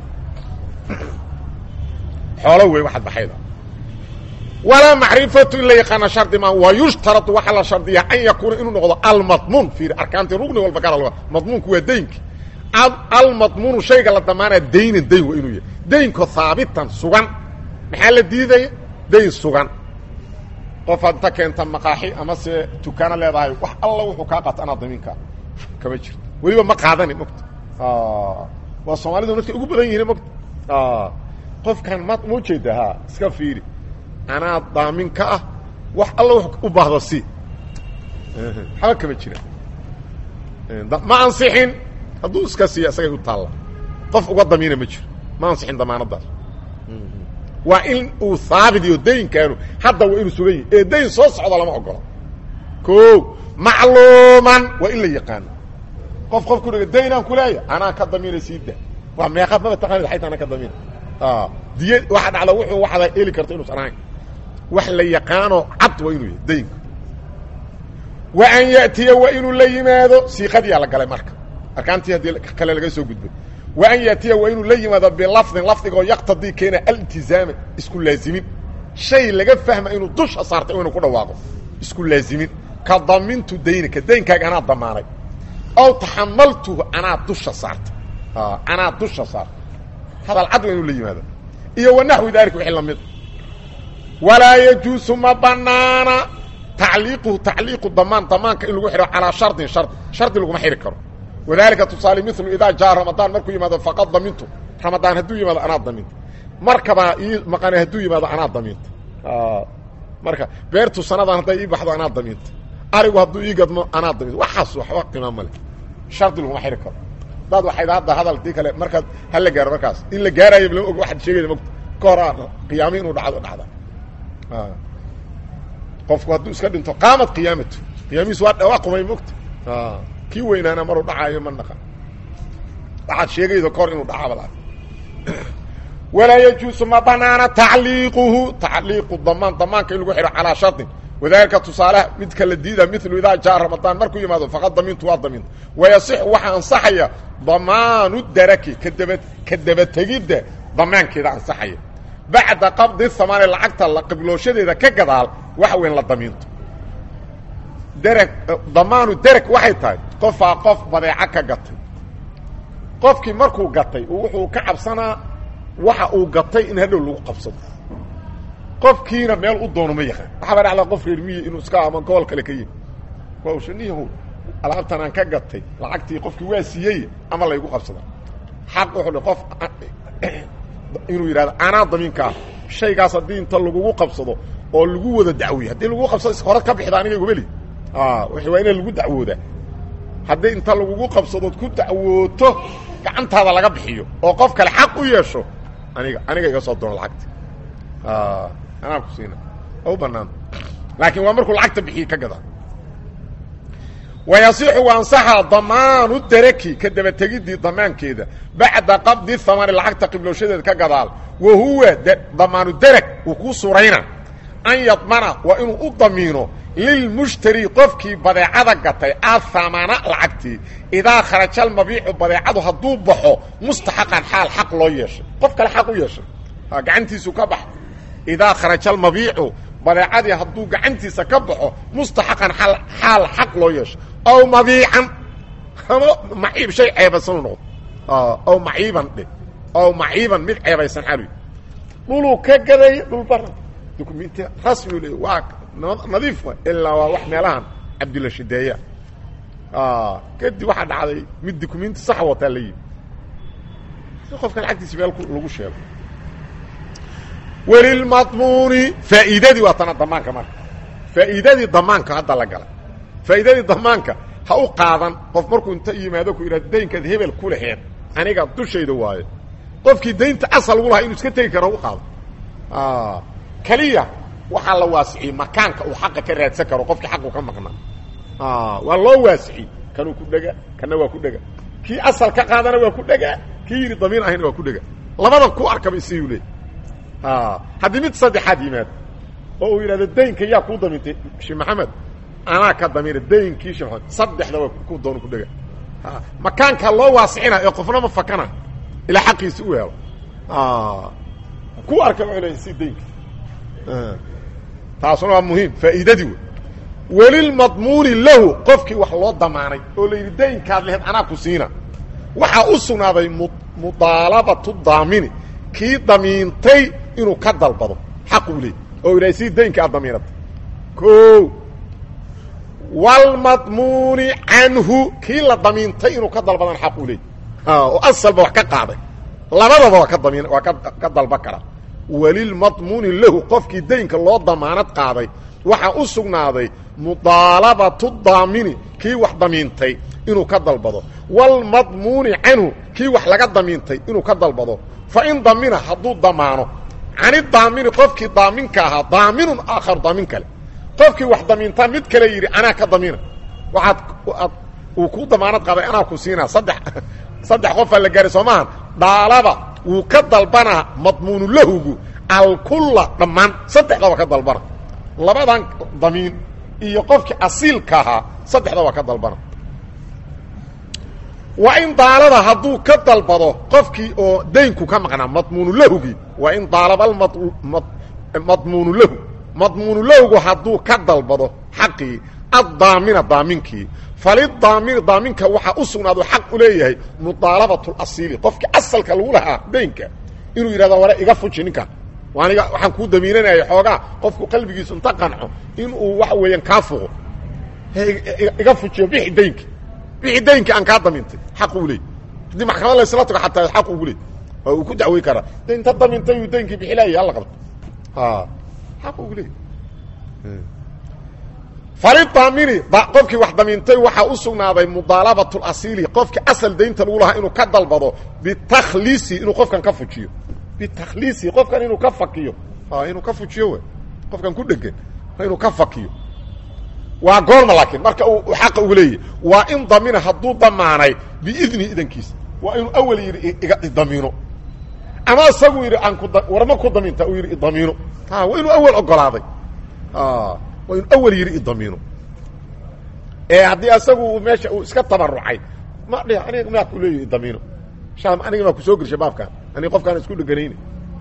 xoolo wey waxaad baxayda walaa macrifatu in la yaqaana shardi ma wa yushtaradu waxaa la shardiyaa an yakuuna inuu noqdo almadmuun fiiri arkaantii rugni walba gaara madmuunku waa daynki almadmuunu shayga la damaanaya daynan dayn waa inuu yahay daynko haabitan sugan maxaa la diidaya dayn sugan qofaad inta keenta maqaaxi ama se tukaano leedahay wax alla wuxuu kaa qaata anaa damiinkaa kama jirto weliba ma qaadani mogta waa soomaalidu dadka ugu badan yihiin mogta qofkan ma ma ujeeda ha iska fiiri anaa daamin ka ah wax alla w u baahdo si waxba kama jira ma ansixin hadduu iska siiya isagay u taalla qof uga damiina ma jiro ma ansixin damaanadaas waa in uu haabit iyo daynkaanu hadda waa inuu sugan yahi ee dayn soo socda lama ogolo o macluuman waa in la yaqaano qof qof ku dhega daynaan kuleeya anaa ka damiina sii da waa meeqaad maba taqaanid ayta anaa ka damiina diy waxa dhacda wuxuu waxda heli karta inuusan ahayn wax la yaqaano cad waa inuu yahay daynku wa an ya'tiya waa inuu la yimaado siiqadiyaa la galay marka arkaantii haddii kale laga soo gudbay wa an ya'tiya waa inuu la yimaado bilafdin lafdigoo yaqtadii keena altizaama isku laazimin shay laga fahma inuu dusha saartay inuu ku dhawaaqo isku laazimin ka damintu daynika daynkaaga anaa damaanay aw taxamaltuhu anaa dusha saartay anaa dusha saartay hadal cad waa inuu la yimaado iyo wanaxwi daalika wixii lamid walaa yajuusu ma banaana tacliiquhu tacliiqu damaan damaanka in lagu xidho calaa shardin shardi shardi laguma xidhi karo wadalika tusaale milu idaa jaa ramadaan markuu yimaado faqad damintu ramadaan hadduu yimaado anaa daminta markabaa ii maqane hadduu yimaado anaa damiinta marka beertu sanadan hadday ii baxdo anaa damiinta arigu hadduu ii gadmo anaa damiinta waxaas waxba qiima male shardi laguma xidhi karo daad waxayd hadda hadalkii kale markaad hala gaaro markaas in la gaarayo lama og waxaad sheegayda mogta ka hor qiyaami inuu dhacdo dhacda qofku hadduu iska dhinto qaamad qiyaamatu qiyaamihiis waa waa qumay mogta kii weynaana maruu dhacaayo ma naqa waxaad sheegaydo kahor inuu dhacabad walaa yajuusu ma banaana tacliiquhu tacliiqu damaan damaanka in lagu xidho calaa shardin wadalika tusaaleha midka la diida milu idaa jaa ramadaan markuu yimaado faqad damintu waa daminta wayasixu waxaa ansaxaya damaanu daraki kadaba ka dabategidda damaankeeda ansaxaya bacda qabdi hamaani lacagta la qiblooshadeeda ka gadaal waxa weyn la damiinto dereg damaanu dereg waxay tahay qofaa qof badeeco ka gatay qofkii markuu gatay wuxuu ka cabsanaa waxa uu gatay in hadhow lagu qabsado qofkiina meel u doono ma yaqaan waxaaba dhacdaa qof reer miyi inuu iska ama gobol kale ka yimi waa shaniyahow alaabtan aan ka gatay lacagtii qofkii waa siiyey ama laygu qabsada xaq wuxuu qof inuu yidhahdo anaa damiinka ah shaygaas haddii inta lagugu qabsado oo lagu wada dacwiye haddii lagugu qabsado hore ka bixda aniga igumeli waa ina lagu dacwoodaa haddii inta lagugu qabsadood ku dacwooto gacantaada laga bixiyo oo qof kale xaq u yeesho aniga aniga iga soo doono lacagta anaa ku siina u banaan laakiin waa markuu lacagta bixiye ka gadaa wayasixu ansaxa damaanu daraki ka dabategiddii damaankeeda bacda qabdi hamani lacagta qiblooshadeeda ka gadaal wa huwa damaanu darag uu kuu surayna an yadmana waa inuu u damiino lilmushtari qofkii badeecada gatay athamana lacagtii idaa kharaja almabiicu badeecadu hadduu baxo mustaxaqan xaal xaq loo yeeshay qof kale xaq u yeeshay gacantiisu ka bax idaa kharaja almabiicu badeecadii hadduu gacantiisa ka baxo mustaxaqan xaal xaq loo yeesho aw mabiican ama maciib shay ceebaysan u noqdo aw maciiban dhe aw maciiban mid ceebaysan xalu dhuluu ka gaday dhul bara dukumenti rasmi le waa nadiif ilaa waa wax meelahan cabdilla shideeya kadib waxaa dhacday mid dukumenti sax wataa la yimi si qofka lacagtiisa meel lagu sheego welilmadmuuni faa'iidadii waa tana damaanka marka faa'iidadii damaanka hadda la galay faa'iidadii damaanka ha u qaadan qof markuu inta yimaado ku yidhahdo daynkaad hebel ku laheed aniga dushayda waayo qofkii daynta asal ugu lahaa inuu iska tegi karo u qaado keliya waxaa la waasiciyey makaanka uu xaqa ka raadsan karo qofkii xaqu ka maqnaa waa loo waasiciyey kanuu ku dhega kana waa ku dhega kii asal ka qaadana waa ku dhega kii yidhi damiin ahayna waa ku dhega labada ku arkaba isiyuu leey haddii mid saddexaad yimaado oo uu yidhahdo daynka yaa kuu damiintay shee maxamed anaa ka damiina daynkii shee maxamed saddexda waa ku doonu ku dhega makaankaa loo waasicina ee qofna ma fakana ilaa xaqiisi u helo ku arka wuxuu leeyahay si daynka taasuna waa muhiim faa'iidadii wey welilmadmuuni lahu qofkii wax loo damaanay oo la yidhi daynkaad leheed anaa ku siina waxaa u sugnaaday mudaalabatu daamini kii damiintay inuu ka dalbado xaq uu leey oo yidhahay si daynka aad damiinatay o wlmadmuuni canhu kii la damiintay inuu ka dalbadana xaq uu leey oo asalba wax ka qaaday labadaba waa ka damiin waa ka dalba kara welilmadmuuni lahu qofkii daynka loo damaanad qaaday waxaa u sugnaaday mudaalabatu daamini kii wax damiintay inuu ka dalbado wlmadmuuni canhu kii wax laga damiintay inuu ka dalbado fain damina hadduu damaano cani daamini qofkii daaminka ahaa daaminun aakhar daamin kale qofkii wax damiintaa mid kale yidhi anaa ka damiina waaad uu ku damaanad qaaday anaa ku siinaa saddex saddex qofaa la gaaray soo maahan dhaalaba wuu ka dalbanaa madmuunu lahugu alkulla dhammaan saddexdaba ka dalbana labadan damiin iyo qofkii asiilka ahaa saddexdaba ka dalbana waa in daalada hadduu ka dalbado qofkii oo daynku ka maqnaa madmuunu lahugii waa in daalaba madmuunu lahu madmuunu lahugu hadduu ka dalbado xaqii addaamina daaminkii falidaamini daaminka waxaa u sugnaado xaq u leeyahay mudaalabatulasiili qofkii asalka lagu lahaa daynka inuu yidhahdo ware iga fuji ninkan aniga waxaan kuu damiinanaya xoogaa qofku qalbigiisu inta qanco inuu waxa weeyaan kaa fuqo iga fujiyo bixi daynki bixi daynki aan kaa damintay xaq uu leey haddii maxkamad laysla tago xataa xaq ugu leey oo uu ku dacwey karaa de inta damintay uu daynkii bixi laayay halla qabto xaq ugu leey falidaamini qofkii wax damiintay waxaa u sugnaaday mudaalabatulasiili qofkii asal daynta lagu lahaa inuu ka dalbado bitakhliisi inuu qofkan ka fujiyo bitakhliisi qofkan inuu ka fakiyo inuu ka fujiyo w qofkan ku dhegan inuu ka fakiyo waa goorma laakiin marka uu xaqa ugu leeyahy waa in damina hadduu damaanay biidni idankiisa waa inuu awel yidhi iga idamiino ama isagu yidhi aan ku warma ku daminta uu yidhi idamiino waa inuu awel ogolaaday waa inuu awel yidhi idamiino ee haddii asagu meesha uu iska tabarucay ma dhih aniga maa ku leeyahy idamiino shaam aniga maa ku soo gelisha baabkaan aniga qofkaan isku dheganayni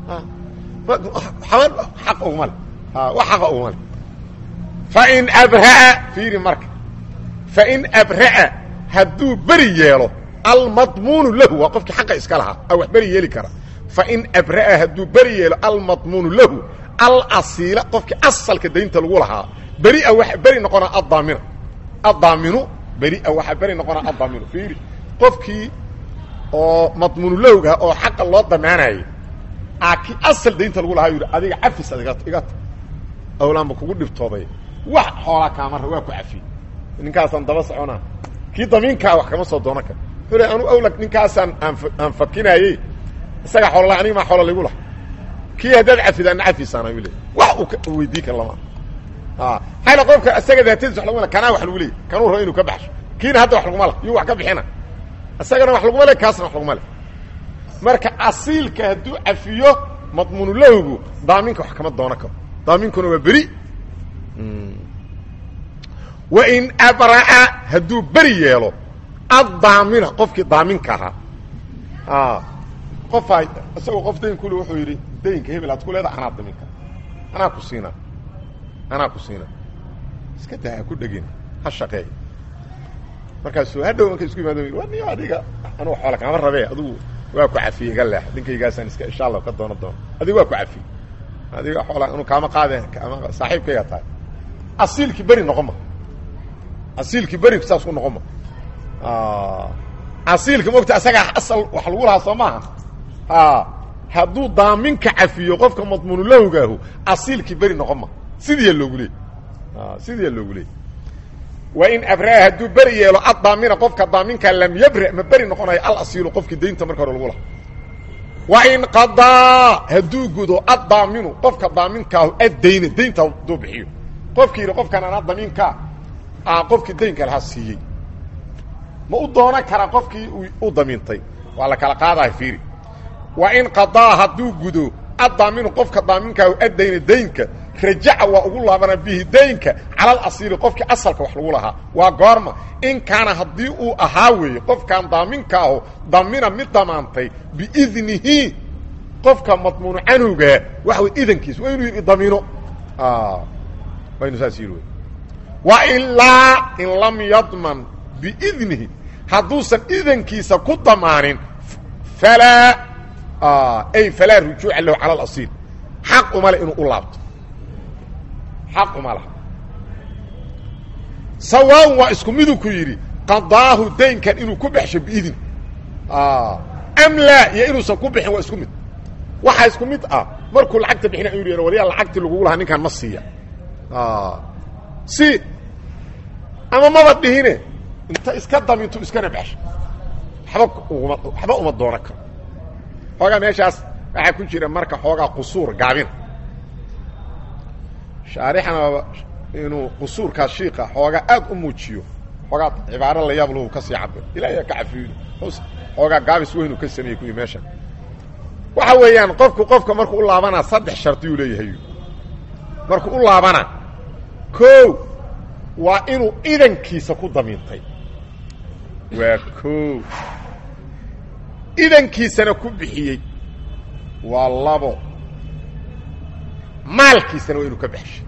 aq uguma le wax xaqa uguma le fain abra'a fiiri marka fain abra'a hadduu beri yeelo almadmuunu lahu waa qofkii xaqa iska lahaa a wax beri yeeli kara fain abra'a hadduu beri yeelo almadmuunu lahu alasiila qofkii asalka daynta lagu lahaa beria waxa beri noqonaa addaamina addaaminu beria waxaa beri noqonaa addaaminu fiiri qofkii oo madmuunulowga oo xaqa loo damaanayay a kii asal daynta lagu lahaa yidhi adiga cafis ad iga ta awlaanba kugu dhibtooday wax xoolaa kaamara waa ku cafiyey ninkaasaan daba soconaa kii damiinkaa wax kama soo doono kar wuxuu le anu awla ninkaasaan aan aan fakinaayey isaga xoolala aniga maa xoola lagu laha kii haddaad cafidaana cafisaana u le wax uu weydii kar lama hayla qofka isaga daatadiis wa laguma kanaa wax lagu leeyay kanuu rabo inuu ka baxsho kiina hadda wax laguma la yuu wax ka bixina isagana wax laguma le kaasna wax laguma le marka asiilka hadduu cafiyo madmuunulahgu daaminka wax kama doono karo daaminkuna waa beri wain abra'a hadduu beri yeelo addaamina qofkii daaminka ahaa qofaa isagoo qof dayn kule wuxuu yidhi daynka hebel aad ku leedaha anaa daminka anaa ku siinaa anaa ku siinaa iska daa ha ku dhegin ha shaqeey markaasuu hadhow markay isku imaado wa niyo adiga anugu xoola kaama rabee adugu waa ku cafiyey iga leex ninkaygaasaan iska insha allah ka doono doono adiga waa ku cafiyey adiga xoola anu kaama qaade ama saaxiibkayga tahay asiilkii beri noqon ma asiilkii beri saas ku noqon ma asiilka mogta asagaa asal wax lagu lahaa soo maaha hadduu daaminka cafiyo qofka madmuunulahogaahu asiilkii beri noqon ma sidiiya loogu leey sidiiya loogu leey wain abraa hadduu beri yeelo addaamina qofka daaminka lam yabra ma beri noqonayo alasiilu qofkii daynta marka hore lagu lahaa wain qadaa hadduu gudo addaaminu qofka daaminkaah addayna daynta hadduu bixiyo qofkii yidhi qofkan anaa damiinkaa qofkii daynka lahaa siiyey ma u doonan karaa qofkii u damiintay waa la kala qaadaha fiiri wain qadaa hadduu gudo addaaminu qofka daaminkaah addayna daynka rajaca waa ugu laabana bihi daynka cala alasiili qofkii asalka wax lagu lahaa waa goorma in kaana haddii uu ahaa weeye qofkan daaminkaahu damina mid damaantay biidnihi qofka madmuunu canowgaa waxa wey idankiis waa inuu yidhi damiino waa inu saas yidhi wey wa ilaa in lam yadman biidnihi hadduusan idankiisa ku damaanin falaa ay falaa rujuuca lahu cala alasiil xaq umale inuu u laabto xaq uma laha sawaaun waa isku miduu ku yidhi qadaahu daynkan inuu ku baxsho biidin am laa iyo inuusan ku bixin waa isku mid waxaa isku mid ah markuu lacagta bixina inu yidhahdo waliyaa lacagtii lagugu lahaa ninkan ma siiya si ama maba dhihine inta iska damintu iskana baxsho waba uma waxba uma doonan karo xoogaa meeshaas waxaa ku jira marka xoogaa qusuur gaabina shaarixana inuu qusuurkaas shiika xoogaa aad u muujiyo xoogaa cibaaro la yaab lahu ka sii cabir ilaahay ka cafiyo xoogaa gaabis weynu ka sameeyey kuwii meesha waxa weeyaan qofku qofka markuu u laabanaa saddex shardiyuu leeyahay markuu u laabanaa kow waa inuu idankiisa ku damiintay waa kow idankiisana ku bixiyey waa labo maalkiisana waa inuu ka baxshay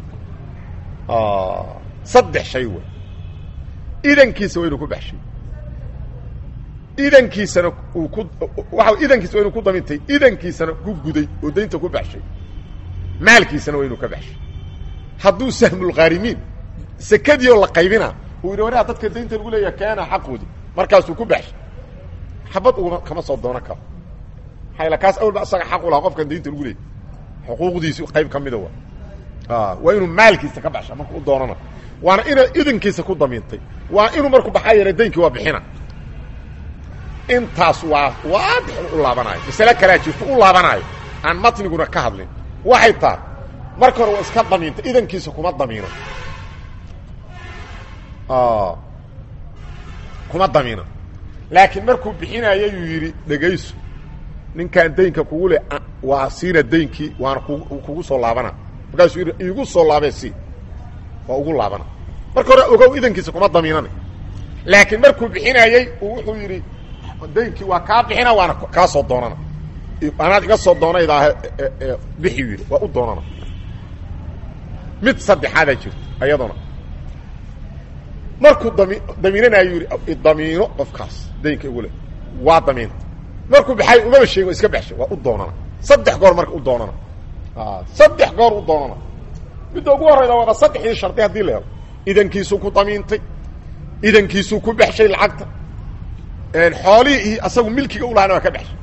saddex shay wey idankiisa waa inuu ku baxshay idankiisana uu ku waa idankiisa waa inuu ku damintay idankiisana ku guday oo daynta ku baxshay maalkiisana waa inuu ka baxshay hadduu sahmulkhaarimiin sekadii oo la qaybina uu yidhi waraa dadka daynta lagu leeyaha keena xaqoodi markaasuu ku baxshay xabad ugama kama soo doonan karo maxaa kaas awalba asaga xaq u lahaa qofkan daynta lagu leeyay xuquuqdiisi qayb ka mida waa waa inuu maalkiisa ka baxsha marku u doonana waana ina idinkiisa ku damiintay waa inuu markuu baxaa yeela daynkii waa bixina intaas waa waadix u laabanaayo masale kalea jirto u laabanaayo aan matniguna ka hadlin waxay tahay marka hore waa iska damiintay idankiisa kuma damiino kuma damiino laakiin markuu bixinayo yuu yidhi dhegayso ninkaan daynka kugu le waa siina daynkii waana kugu soo laabana markaasuu yidhi iigu soo laabee si waa ugu laabana marka hore ogow idankiisa kuma damiinana laakiin markuu bixinayey wuxuu yidhi daynkii waa kaa bixina waana kaa soo doonana anaad iga soo doonaydaah bixi yidhi waa u doonana mid saddexaadaa jirta ayaduna markuu dami damiinanayo yidhi idamiino qofkaas daynka igu le waa damiinta markuu baxay umaba sheegin iska baxshay waa u doonana saddex goor marka u doonana saddex goor u doonana midda ugu horrayda waaba saddexdii shardi haddii la helo idankiisuu ku damiintay idankiisuu ku baxshay lacagta xoolihii iyo asagu milkiga ulahana waa ka baxshay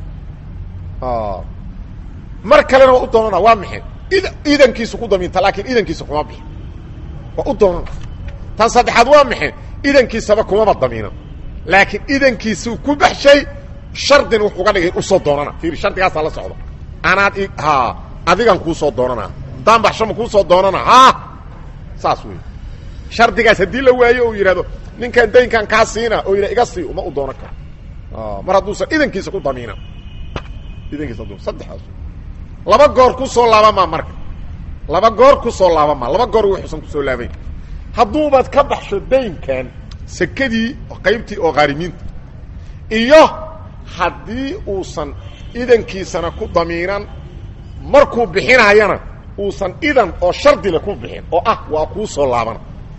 mar kalena waa u doonana waa maxay id idankiisu ku damiinta laakiin idankiisa kuma bixi waa u doonana tan saddexaad waa maxay idankiisaba kumaba damiinan laakiin idankiisuu ku baxshay shardin wuxuu ga dhigay usoo doonana fiiri shardigaasaa la socda anaad ha adigan kuu soo doonana haddaan baxshama kuu soo doonana ha saas wey shardigaas haddii la waayo uu yidhahdo ninkan daynkan kaa siina oo yidha iga sii uma u doonan karo mar hadduusan idankiisa ku damiinan idankiisa du saddexdaas laba goor ku soo laabamaa marka laba goor ku soo laabamaa laba goor wuxuusan kusoo laabayn hadduubaad ka baxsho daynkan sekadii qaybtii oo khaarimiinta iyo haddii uusan idankiisana ku damiinan markuu bixinayana uusan idan oo shardile ku bixin oo ah waa kuu soo laabana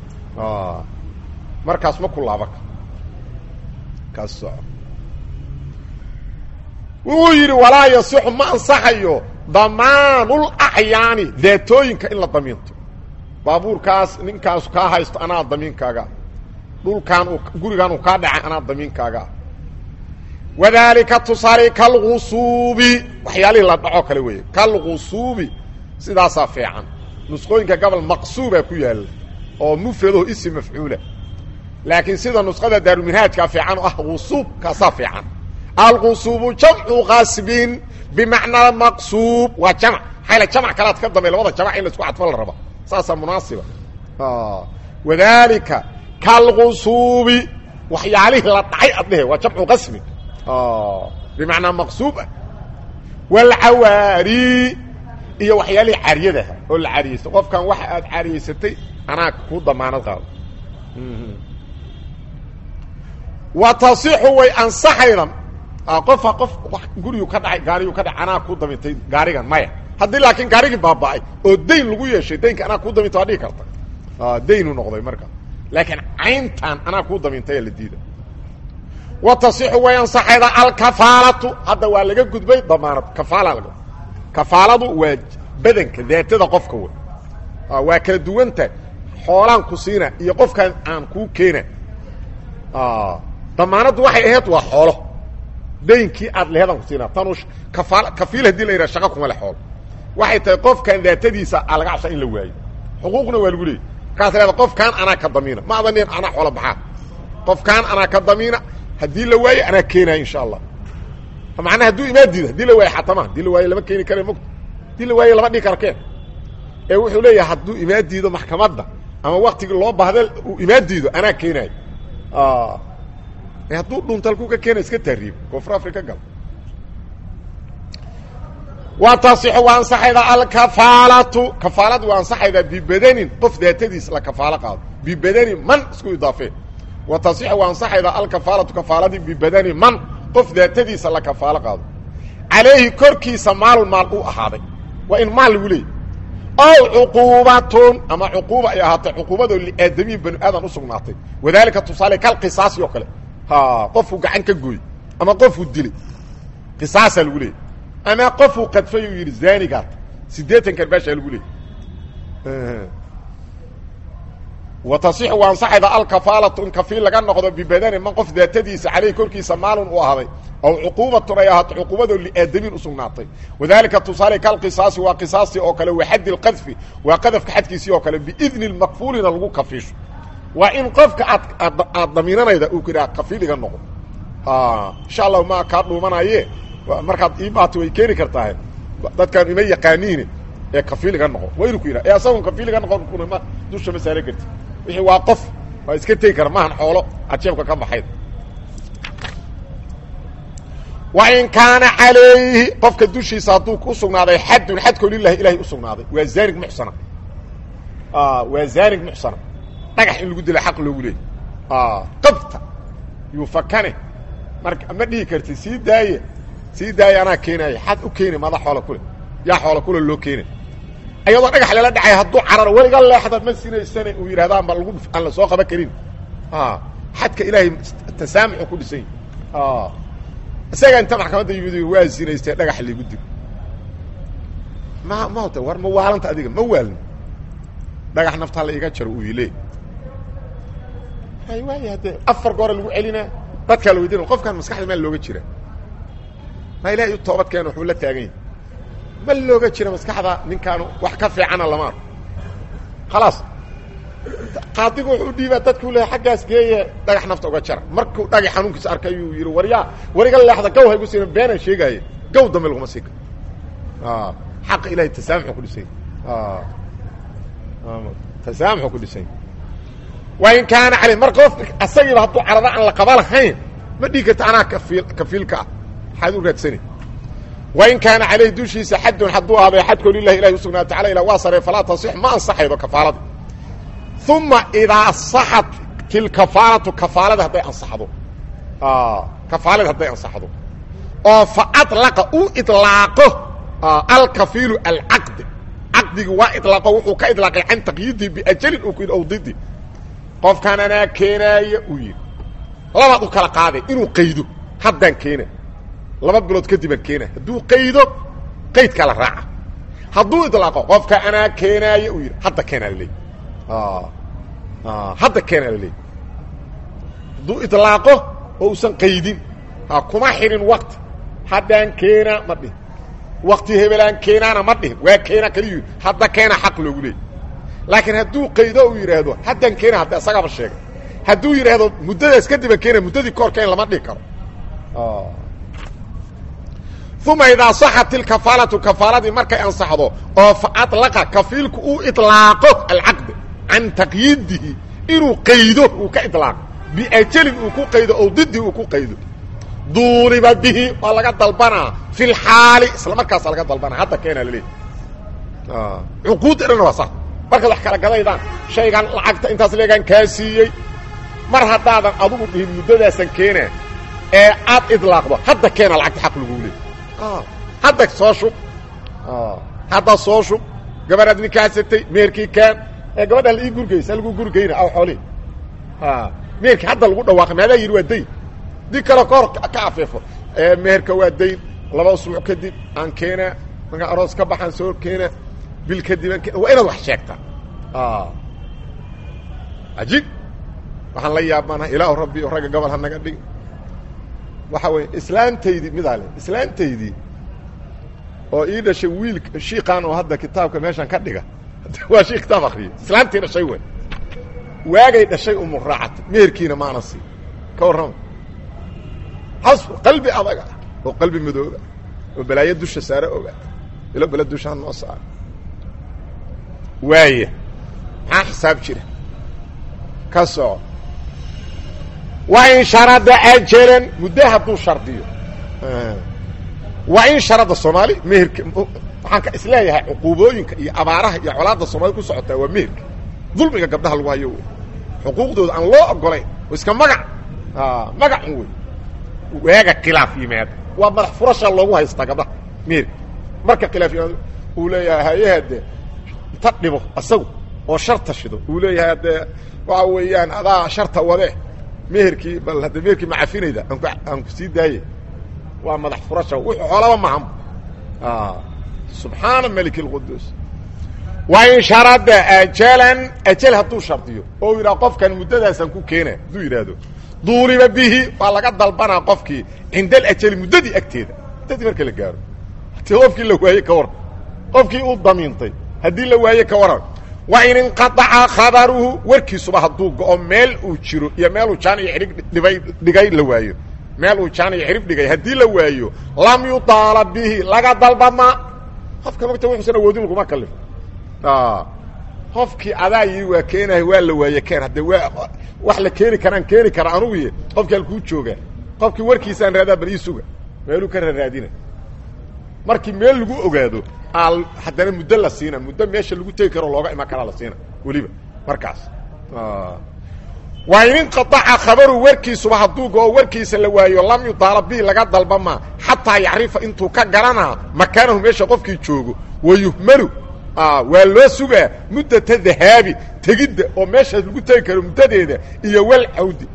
markaas ma ku laaban karo kaas soco wuxuu yidhi walaa yasixu ma ansaxayo damaanul acyaani daatooyinka in la damiinto baabuurkaas ninkaasu kaa haysto anaa damiinkaaga dhulkaan uu gurigaan uu kaa dhacay anaa damiinkaaga wadaalika tusaale kalqusuubi waxyaalihii la dhaco kale weeye kalqusuubi sidaasaa fiican nusqooyinka gobol maqsuubaa ku yaalla oo mufradaho isi mafcuula laakiin sida nusqada daaruminhaajkaa fiican oo ah qusuub kaasaa fiican alqusuubu jamcu qasbin bimacnaa maqsuub waa jamc maxayla jamc kalaad ka dambe labada jamc in la isku cadfo la raba saasaa munaasiba wadaalika kalqusuubi waxyaalihii la dhacay ad dhehe waa jamcu qasbin bimacnaa maqsuub ah walcawaari iyo waxyaalihii caariyadaha oo la caariyeysta qofkan waxa aad caariyeysatay anaa kuu damaanad qaado wa tasixu way ansaxayda qofa qof gurigu ka dhacay gaariyu ka dhacay anaa kuu damintay gaarigan maya haddii laakiin gaarigii baaba'ay oo dayn lagu yeeshay daynka anaa kuu daminta waa dhigi karta daynu noqday marka laakiin cayntan anaa kuu damintay la diida wa tasixu way ansaxayda alkafaalatu hadda waa laga gudbay damaanad kafaala laga kafaaladu waa badanka daatada qofka wey waa kala duwanta xoolaan ku siina iyo qofkaan aan kuu keena damaanaddu waxay ahayd waa xoolo daynkii aad lehedan ku siina tanu kafaal kafiil hadii la yidhaha shaqa kuma le xoolo waxay tahay qofkan daatadiisa a laga cabsaa in la waayo xuquuqna waa lagu leeyay markaas leeda qofkaan anaa ka damiina ma adan nin anaa xoola baxaa qofkaan anaa ka damiina haddii la waayo anaa keenaya insha allah macnaa hadduu imaa diido hadii la waayo xatama hadii la waayo lama keeni kara mogta hadii la waayo lama dhigi karo keen ee wuxuu leeyahay hadduu imaa diido maxkamadda ama waktigii loo baahda uu imaa diido anaa keenayo hadduu dhunta halkuu ka keena iska tahriib koonfur africa gal wa tasixu waa ansaxaydaa alkafaalatu kafaaladu waa ansaxaydaa bibadanin qof daatadiis la kafaalo qaado bibadani man isku idaafee wa tasixu waa ansaxaydaa alkafaalatu kafaaladii bibadani man qof daatadiisa la kafaalo qaado calayhi korkiisa maalun maal u ahaaday waa in maal lagu leeyay ow cuquubatun ama cuquuba ay ahaatay cuquubadoo liaadamiyin banu aadan u sugnaatay wadaalika tusaale kal qisaasi oo kale ha qofuu gacan ka gooy ama qofuu dilay qisaasaa lagu leeyay ama qofuu qadfay uu yidhi zaanigaat siddeetan karbaashaa lagu leeyay wa tasixu waa ansaxayda alkafaalatu in kafiil laga noqdo bibadani man qof daatadiisa caleyh korkiisa maalun u ahday aw cuquubatun ay ahaato cuquubadoo liaadamiin u sugnaatay wadaalika tusaale kalqisaasi waa qisaastii oo kale wa xaddi lqadfi waa qadafka xadkiisii oo kale biidni lmakfuulina lagu kafiisho waa in qofka aad aad damiinanayda uu ku yidhaha kafiiliga noqo insha allahu ma kaa dhuumanaye markaad iibaato way keeni kartahay dadkaan ima yaqaaniine ee kafiiliga noqo waa inuu ku yidhaha ee asagoon kafiiliga noqon kuna dusha ma saara karti wixii waa qof waa iska tegi kara maahan xoolo aad jeebka ka baxayd wa in kaana calayhi qofka dushiisa hadduu ku sugnaaday xadun xadkoo lilahi ilahay u sugnaaday waa zaanig muxsana waa zaanig muxsana dhagax in lagu dila xaq loogu leeyay qabta yuu fakane marka ma dhihi karti sii daaye sii daaye anaa keenaaya xad u keeni mada xoola kule yaa xoola kule loo keena ayadoo dhagax lala dhacay hadduu cararo weliga leexda ma sinaysane uu yidhahda anba lagu aan la soo qaban karin xadka ilaahay tasaamuxu ku dhisan yahi isaga inta maxkamadda yimid waa sinaystee dhagax liigu dib ma mata war ma waalanta adiga ma waalin dhagax naftaa la iga jaro uu ile ay waay haddee afar goora lagu celinaa dadkaa la weydina qofkaan maskaxda maa looga jira ma ilahay u toobad keena waxuu la taagan yahy ma looga jira maskaxda ninkaanu wax ka fiicana lama arko khalaas qaadigu wuxuu dhiibaa dadku le xaggaas geeye dhagax nafta uga jara markuu dhagax xanuunkiisa arkay ayuu yidhi waryaa wariga leexda gaw haygu siina beenaan sheegaaye gaw dambe laguma sii karo xaqa ilahay tasaamuxu ku dhisany tasaamuxu ku dhisany wa in kaana caley mar qof asagiiba hadduu carada aan la qaba lahayn ma dhigi karta anaa kafiil kafiilka ah maxaad u raadsani wain kaana calayhi dushiisa xadun hadduu ahaaday xadkoo lilahi ilahi usugnaata tacala ilah waa sarey falaa tasix ma ansaxaydo kafaalada uma idaa saxat tilkafaalatu kafaalada hadday ansaxdo kafaalada hadday ansaxdo oo fa alaqa u ilaaqo alkafiilu alcaqdi caqdigi waa ilaaqo wuxuu ka ilaaqay can taqyiidii biajalin uu ku yidhi ow didi qofkaan anaa keenaaya uu yidhi labaad u kala qaaday inuu qaydo haddaan keena laba bilood kadibaan keena hadduu qaydo qaydkaa la raaca hadduu ilaaqo qofka anaa keenaaya uu yidhi hadda keenaa laleey hadda keenaa laleey hadduu ilaaqo oo usan qaydin kuma xidhin wakti haddaan keenaa ma dhihin wakti hebelaan keenaana ma dhihin waa keena kaliyu hadda keena xaq loogu leeyay laakiin hadduu qaydo uu yidhaahdo haddaan keena hadda isagaaba sheegay hadduu yidhaahdo muddadaas kadiba keena muddadii koor keen lama dhihi karo uma idaa saxat ilkafaalatu kafaaladii markay ansaxdo oo fa alaqa kafiilku uu ilaaqo alcaqdi can taqyiidihi inuu qaydo uu ka ilaaqo biajalin uu ku qaydo oo didi uu ku qaydo duuliba bihi waa laga dalbanaa fi lxaali isla markaasa laga dalbanaa hadda keenaa laleeyahy cuquudda dhan waa sa markaad wax kala gadaydaan shaygan lacagta intaas leegaan kaa siiyey mar haddaadan adugu dhihin muddadaasan keena ee aad idlaaqdo hadda keena lacagta xaq laguu leey hadda soo shub hadda soo shub gabadhaad ninkaasatay meerkii kaan ee gabadhaan la ii gurgaysa lagu gurgayna aw xoolii meerkii hadda lagu dhawaaqay maadaa yidhi waa dayn di kale kahor ka afeefo meherka waa dayn laba usbuuc kadib aan keenaa markaan aroos ka baxaan soo keena bil kadib aan keena waa inaad wax sheegtaa ajiib waxaan la yaabanaha ilaahu rabbi o ragga gobol ha naga dhig waxa weeye islaantaydii midaa le islaantaydii oo ii dhashay wiil shiiqaan oo hadda kitaabka meeshan ka dhiga waa shii kitaab akriya islaantii dhashay wey waagay dhashay umu raacatay meherkiina maana sii ka warrama has qalbi adaga oo qalbi madooba oo balaayo dusha saare oga ilo bele dushaan noo saara waaya maxaa xisaab jira ka soco wa in sharada ajalan muddo hadduu shardiyo waa in sharada soomaali meherka waxaan ka isleeyahay cuquubooyinka iyo abaaraha iyo colaadda soomaalida ku socotaa waa meherka dulmiga gabdhaha lagu hayo wey xuquuqdooda aan loo ogolayn oo iska magac magacun wey waaga khilaaf yimaada waa madax furasha loogu haystaa gabdhaha meherka marka khilaaf yimaado uu leeyahay hayaha dee inta dhibo asagu oo sharta shido uu leeyahay haddee waxa weeyaan adaa sharta wade meherkii bal hadde meherkii ma cafinayda aanku aan ku sii daaye waa madax furasha wuxuu xoolaba maham subxaana malik اlquduus wain sharada ajalan ajal hadduu shardiyo oo yidhaha qofkan muddadaasaan ku keena hadduu yidhaahdo duuliba bihi waa laga dalbanaa qofkii cinda alajali muddadii agteeda muddadii marka la gaaro haddii qofkii la waaye ka waran qofkii uu damiintay haddii la waaye ka waran wain inqaaca khabaruhu warkiisuba hadduu go-o meel uu jiro iyo meeluu jaan iyo xidhig dhibay dhigay la waayo meel uu jaan iyo xidhib dhigay haddii la waayo lam yudaala bihi laga dalbama qofka magta wuxuusan awoodin laguma kalifo qofkii adaa yii waa keenahay waa la waaye keen haddee waa wax la keeni karaan keeni kara anugu y qofkii halkuu joogaa qofkii warkiisaan raadaa bal ii suga meeluu ka raraadina markii meel lagu ogaado al haddana muddo la siina muddo meesha lagu tegi karo looga iman karaa la siina weliba markaas waa in inqaaca khabaru warkiisuba hadduu go-o warkiisa la waayo lam yudaala bihi laga dalbama xataa yacrifa intuu ka garanaa makaanahu meesha qofkii joogo wayuhmalu waa loo sugaa muddata dahaabi tegidda oo meeshaas lagu tegi karo muddadeeda iyo walcawdi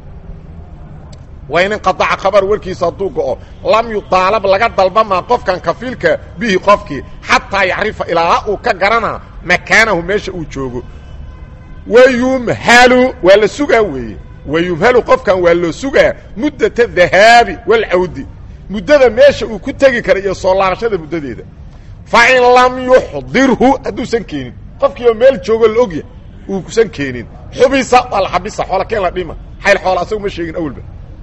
waa in inqaaca khabaru warkiisa hadduu go-o lam yudaalab laga dalbamaa qofkan kafiilka bihi qofkii xataa yacrifa ilaa uu ka garanaa makaanahu meesha uu joogo wayumhalu waa la sugaa weeye wayumhalu qofkan waa loo sugaa muddata dahaabi walcawdi muddada meesha uu ku tegi kara iyo soo laabashada muddadeeda fa in lam yuxdirhu hadduusan keenin qofkii oo meel joogo la ogyahay uusan keenin xubisa waa la xabisa xoola keen la dhima xayl xoola asagu ma sheegin awalba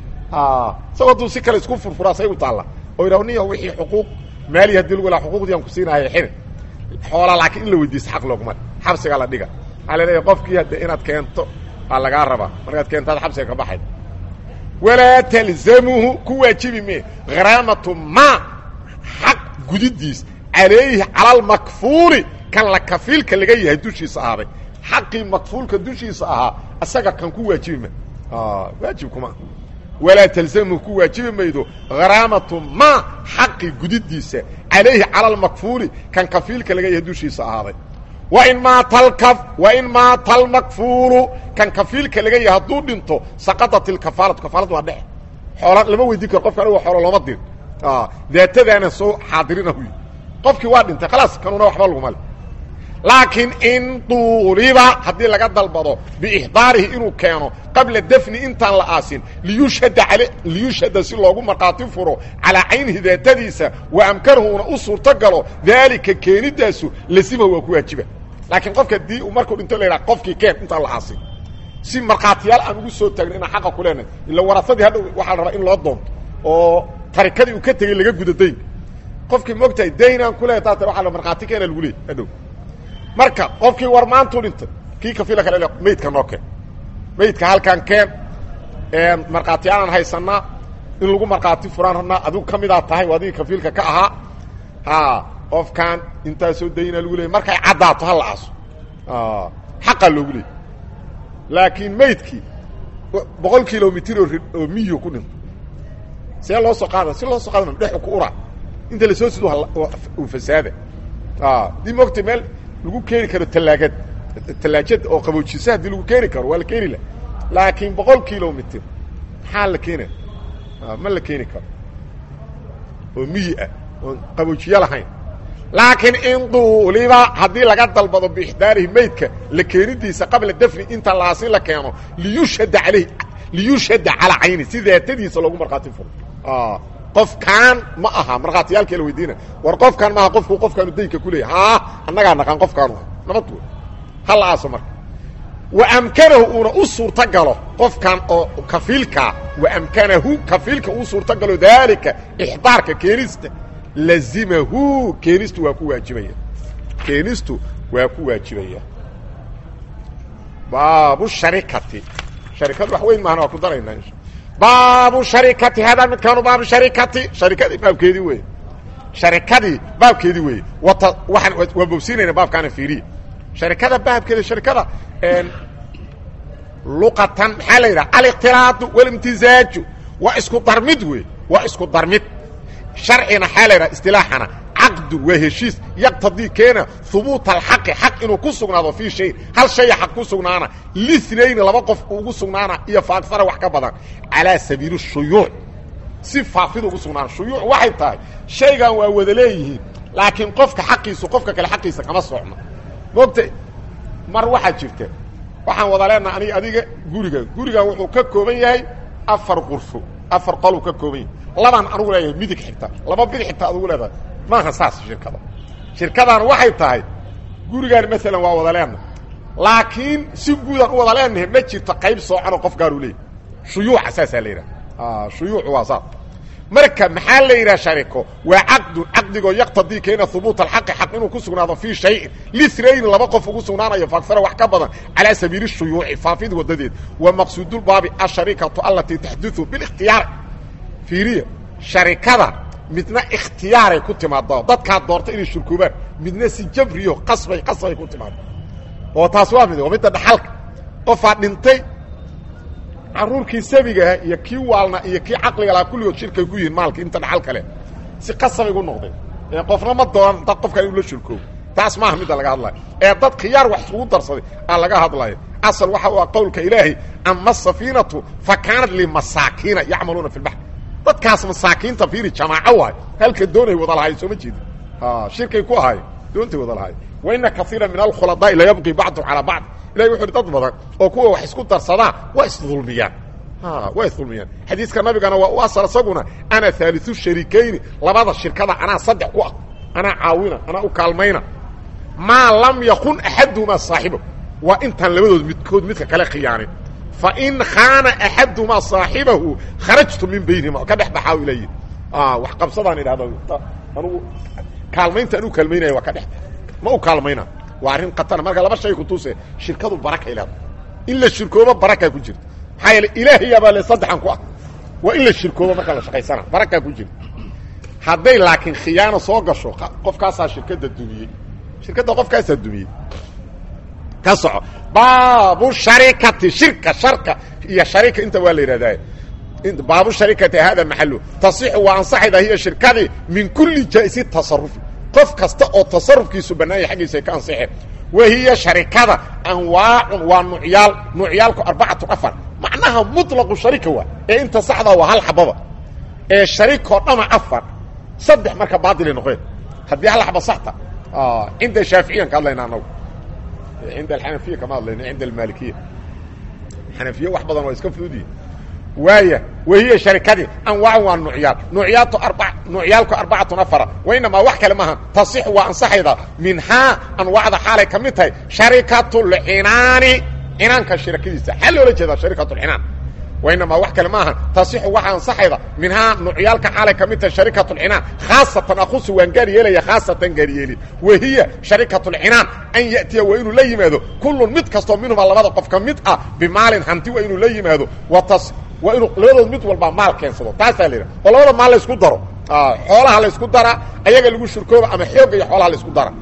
isagoo hadduu si kale isku furfuraa say u taalla oo yidhaho niya wixii xuquuq maali hadii lagu laha xuquuqdii aan ku siinahay xiri xoola laakiin in la weydiisto xaq looguma xabsigaa la dhiga waxaa la leeyahay qofkii hadde inaad keento aa lagaa rabaa markaad keentaad xabsiga ka baxayd walaa talzamuhu ku waajibi mee kharaamatu ma xaq gudidiis calayhi cala almakfuuli kan la kafiilka laga yahay dushiisa ahaaday xaqii makfuulka dushiisa ahaa isaga kan ku waajibi ma waajib kuma walaa talzamuhu ku waajibi maydo kharaamatu ma xaqii gudidiisa calayhi cala almakfuuli kan kafiilka laga yahay dushiisa ahaaday wain maata alkaf wain maata almakfuulu kan kafiilka laga yahay hadduu dhinto saqadat ilkafaalatu kafaalad waa dhexe xoola lama weydiin karo qofka anigo xoolo looma dirin daatadaana soo xaadirina huy qofkii waa dhintay khalaas kanuna waxba laguma le laakiin in duuliba haddii laga dalbado biixdaarihi inuu keeno qabla dafni intaan la aasin liyushhada ale liyushhada si loogu markhaati furo calaa caynihi daatadiisa wa amkanahuuna u suurto galo daalika keenidaasu lasimahu waa ku waajiba laakiin qofka dii uu markuu dhinto la yidhaha qofkii keen intaan la aasin si markhaatiyaal aan ugu soo taagno inaan xaqa ku leenahay ila warasadii hadhow waxaa la rabaa in loo doonto oo tarikadii uu ka tegey laga gudo daynka qofkii moogtahay daynaan ku leehay taata waa la markhaati keena lagu leeyay hadhow marka qofkii war maantuu dhintay kii kafiila kale maydka noo keen maydka halkaan keen markhaatiyaalaan haysanaa in lagu markhaati furaan rabnaa adigu ka midaa tahay adigii kafiilka ka ahaa ha qofkaan intaasoo daynaa lagu leeyay markay caddaato ha la aaso xaqaa loogu leeyay laakiin maydkii boqol kilomitr oo miyo ku dhinto see loo soo qaada si loo soo qaada dhexu ku ura inta lasoo sido uu fasaada dii moogta meel lagu keeni karo talaagad talaajad oo qaboojisa haddii lagu keeni karo waa la keeni lah laakiin boqol kilomitr maxaa la keenaya ma la keeni karo oo miyi ah oon qaboojiye lahayn laakiin in duuliba haddii laga dalbado biixdaarihi maydka la keenidiisa qabla dafni inta laasi la keeno liyushhada alayh liyushhada calaa cayni si daatadiisa loogu markhaati furo qofkaan ma aha markhaatiyaalkii la weydiina war qofkaan maaha qofku qofkaanu daynka ku leeyahy haa annagaa naqaan qofkaanu nabad wey ha la aaso marka wa amkanahu uuna u suurto galo qofkan oo kafiilkaa wa amkanahu kafiilka uu suurto galo daalika ixdaarka keenista lazimahu keenistu waa ku waajibaya keenistu waa ku waajibaya baabu sharikati sharikadu wax weyn maahana waa ku daraynaa insha baabu sharikati hadaa midkaanu baabu sharikati sharikadii baabkeedii wey sharikadii baabkeedii weeye wata waxaan waa bogsiinayna baabkaana fiiriya sharikada baabkeeda sharikada luqatan maxaa la yidhaha alikhtilaatu walimtizaaju waa isku darmid wey waa isku darmid sharcina maxaa la yidhaha istilaaxana caqdu waa heshiis yaqtadii keena hubuuta alxaqi xaq inuu ku sugnaado fii shay hal shaya xaq ku sugnaana linayni laba qof ugu sugnaana iyo faaksara wax ka badan calaa sabiili shuyuuc si faafida ugu sugnaana shuyuuc waxay tahay shaygan waa wada leeyihiin laakiin qofka xaqiisu qofka kale xaqiisa kama socno moogta mar waxaa jirta waxaan wada leenaha anig adiga guriga gurigan wuxuu ka kooban yahay afar qurfo afar qoluu ka kooban yahay labaan anugu leeyahay midig xigta laba bidix xigta adugu leedahay maaha saas shirkada shirkadan waxay tahay gurigaan maalan waa wada leenaha laakiin si guudaan u wada leenahay ma jirto qayb soocanoo qof gaaru leeyahy shuyuuca saasaa la yidhaha shuyuucu waa saas marka maxaa la yidhaha shariko waa caqdun caqdigoo yaqtadii keena hubuuta alxaqi xaq inuu ku sugnaado fii shayin linayni laba qof ugu sugnaanayo faaksara wax ka badan calaa sabiili shuyuuci faafid wadadeed wa maqsuudulbaabi asharikatu alatii taxduثu bilikhtiyaar fiiriya sharikada midna ikhtiyaaray ku timaado dadkaa doorta inay shirkoobaan midna si jabriyo qasbay qasbay ku timaado oo taas waa mid waa midda dhaxalka qofaa dhintay caruurkii sabigaha iyo kii waalna iyo kii caqliga lahaa kulligood shirkay ku yihiin maalka inta dhaxal kale si qasabay gu noqdeen ee qofna ma doonan dad qofkan inuu la shirkoobo taas maaha midda laga hadlayo ee dad khiyaar wax isugu darsaday aa laga hadlayo asal waxa u ah qowlka ilaahay ama asafiinatu fa kaanat limasaakiina yacmaluuna fi lbaxr dadkaas masaakiinta fiiri jamaaco waayo halka doonay wada lahaay sooma jeedi shirkay ku ahaay doontay wada lahaay waina kaiira min alkhuladaai layabqi bacdu calaa bacd ilahi wuxu uhi dad badan oo kuwa wax isku darsadaa waa isdulmiyaan waa isdulmiyaan xadiiska nabigana waa u asal isaguna ana haaliu sharikayni labada shirkada anaa saddex ku ah anaa caawina anaa u kaalmayna maa lam yakun axaduhumaa saaxiba waa intaan labadood midkood midka kale khiyaanin fain khaana axaduhumaa saaxibahu kharajtu min baynihima ka dhex baxaa ilayi wax qabsadaan idhahda anugu kaalmaynta anuu kaalmaynaya waa ka dhex ma u kaalmayna waa arrin khatara marka laba shay kutuse shirkadu barakay leeda in la shirkoobo barakaa ku jirta maxaa yeele ilaahayaabaa le saddexan ku ah waa in la shirkoobo marka la shaqaysana barakaa ku jirta hadday laakiin khiyaano soo gasho qofkaasaa shirkadda dumiyey shirkadda qofkaasaa dumiyey ka soco baabu sharikati shirka sharka iyo sharika inta waa la yidhahdaa baabu sharikati hada maxalu tasixu waa ansaxayda hiya shirkadii min kulli jaa'isi tasarufi qof kasta oo tasarufkiisu bannaanya xaggiisa ay ka ansixeen wahiya sharikada anwaacun waa nucyaal nucyaalku arbacatu afar macnaha muطlaqu sharika waa ee inta saxdaa waa hal xababa ee sharikoo dhama afar saddex marka baadilay noqeen haddii hal xaba saxta cinda shaaficiyan ka hadlayna anagu cinda alxanafiya kama hadlayna cinda almaalikiya xanafiye wax badan waa iska fududiyi waaya wahiya sharikadii anwaac waa nucyaal nucyaatu arba nucyaalku arbacatun afara wainamaa wax kale maaha tasix waa ansaxayda minhaa anwaacda xaalay ka mid tahay sharikatulcinaani cinaanka shirakadiisa xaa loola jeedaa sharikatulcinaan wainamaa wax kale maaha tasixu waxaa ansaxayda minhaa nucyaalka xaalay ka mid tahay sharikatulcinaan khaasatan akusu waan gaar yeelaya khaasatan gaaryeeli wahiya sharikatulcinaan an ya'tiya waa inuu la yimaado kullun mid kastoo minhumaa labada qof ka mid ah bimaalin hanti waa inuu la yimaado watas waa inuu labadood mid walbaa maal keensado taasaa la yidhaha oo labada maal la isku daro xoolaha la isku dara ayaga lagu shirkooba ama xoogga iyo xoolaha la isku dara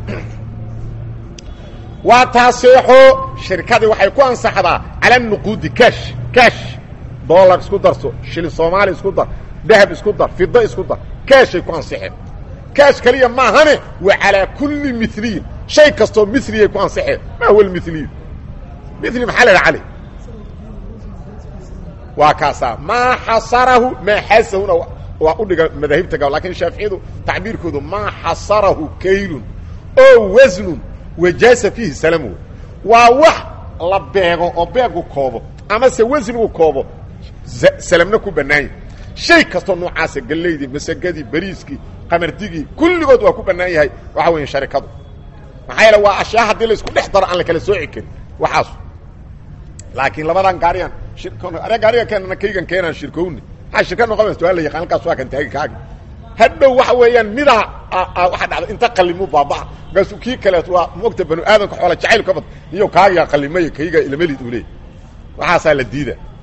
waa taaseexo shirkadii waxay ku ansaxdaa cala nuquudi kash kash dollar isku darso shilin soomaali isku dar dahab isku dar fida isku dar kaashay ku ansixeen kaash keliya maahane wa calaa kulli miliyin shay kastoo miliyay ku ansixeen maa huwa lmiliyu mili maxaa la idhaha cali waa kaasaa maa xasarahu maa xasahuna waa u dhiga madaahibta gab lakin shaaficiyadu tacbiirkoodu maa xasarahu kaylun oo wasnun wajaasa fiihi salamu waa wax la beego oo beegu koobo amase wasnigu koobo salamna ku bannaanya shay kastoo noocaasa gallaydii masagadii bariiskii qamardigii kulligood waa ku bannaan yahay waxa weya sharikadu maxaa yeele waa ashyaa haddii la isku dhex daro aan la kala sooci karin waxaas laakiin labadan gaariyan are gaariga keenana kaygan keenaan shirkowni maxaa shirka noqonaysa waa la yaqaan halkaas waa kan taagi kaagi hadhow waxa weeyaan midaa waxa dhacda inta qallimu baabaa markaasuu kii kaleet waa moogta banu aadamka xoola jacayl ka bad iyo kaagiga qallimay kayga ilamelid uu leey waxaasaa la diida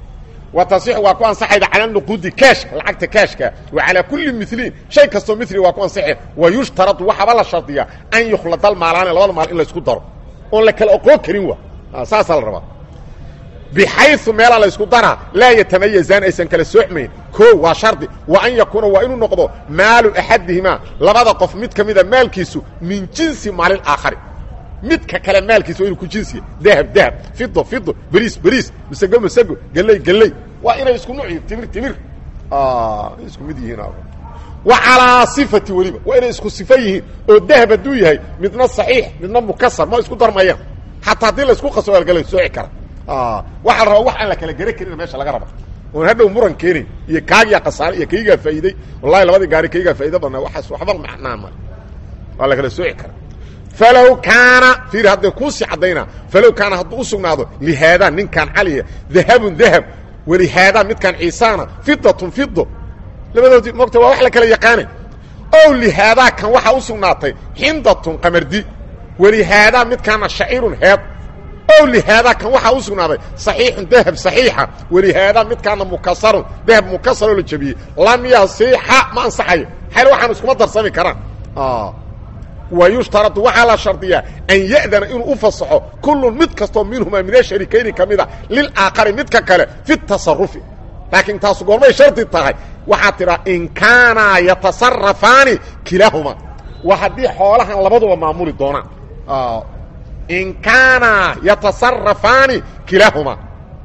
wa tasixu waa ku ansaxayda cala nuquudi kaashka lacagta kaashka wa calaa kulli miliin shay kastoo mili waa ku ansaxay wa yushtaradu waxaaba la shardiyaa an yukhlada almaalaani labada maal in laysku daro oon la kala oqoon karin wa saasaa la rabaa bxayu meelaa laysku daraa laa yatamayazaan aysan kala soocmayn o waa shardi wa an yakuuna waa inuu noqdo maalu axadihimaa labada qof mid ka mida maalkiisu min jinsi maalin aakhari midka kale maalkiisa waa inuu ku jinsiya dahab dahab fido fido beriis beriis masego masego geley geley waa inay isku nuuc timir timir isku mid yihiin wa calaa sifati weliba waa inay isku sifa yihiin oo dahab hadduu yahay midna saxiix midna mukasar ma isku darmayaan xataa haddii laysku qaso algala sooci kara waxaa la rabaa wax aan la kala gera karin meesha laga raba oon hadhow muran keenayn iyo kaagiya khasaare iyo kaygaa faa'iiday wallahi labadii gaari kaygaa faa'ido badnaa waxaas waxba macnaa male waa la kala sooci kara falow kaana fiir hadday kuusii caddaynaa falow kaana hadduu u sugnaado lihaadaa ninkaan caliya dahabun dahab walihaadaa midkaan ciisaana fidatun fido labadoodii moogta waa wax la kala yaqaanay ow lihaadaa kan waxaa u sugnaatay xindatun qamardi walihaadaa midkaana shacirun heed ow lihaadaa kan waxaa u sugnaaday saxiixun dahab saxiixa walihaadaa midkaana mukasarun dahab mukasaroo la jebiyey lam yasixa ma ansaxayo xayl waxaan iskuma darsami karaan wa yushtaradu waxaa la shardiyaa an ya'dana inuu u fasaxo kullun mid kastoo minhumaa min asharikayni ka mida lilaakari midka kale fi tasarufi laakiin taasu goormay shardi tahay waxaad tidhaa in kaanaa yatasarafaani kilaahumaa waa haddii xoolahan labaduba maamuli doonaan in kaana yatasarafaani kilaahumaa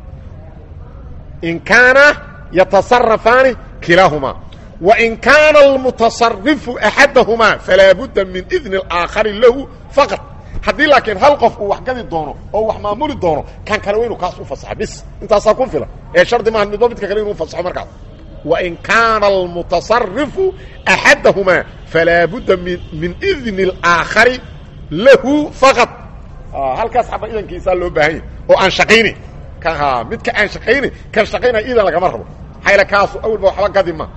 in kaana yatasarafaani kilaahumaa wain kaana almutasarifu axadahumaa falaa budda min idni اlaakhari lahu faqad haddii laakiin hal qof uu wax gadi doono oo wax maamuli doono kan kale wa inu kaas u fasaxo bis intaasaa ku filan ee shardi maaha midba midka kale inuu fasaxo markaas wain kaana almutasarifu axadahumaa falaa budda min min idni اlaakhari lahu faqad halkaas xaba idankiisaa loo baahan yahy oo aan shaqaynayn ka midka aan shaqaynayn kan shaqaynaya idan lagama rabo xayla kaasu awalba waxba gadi ma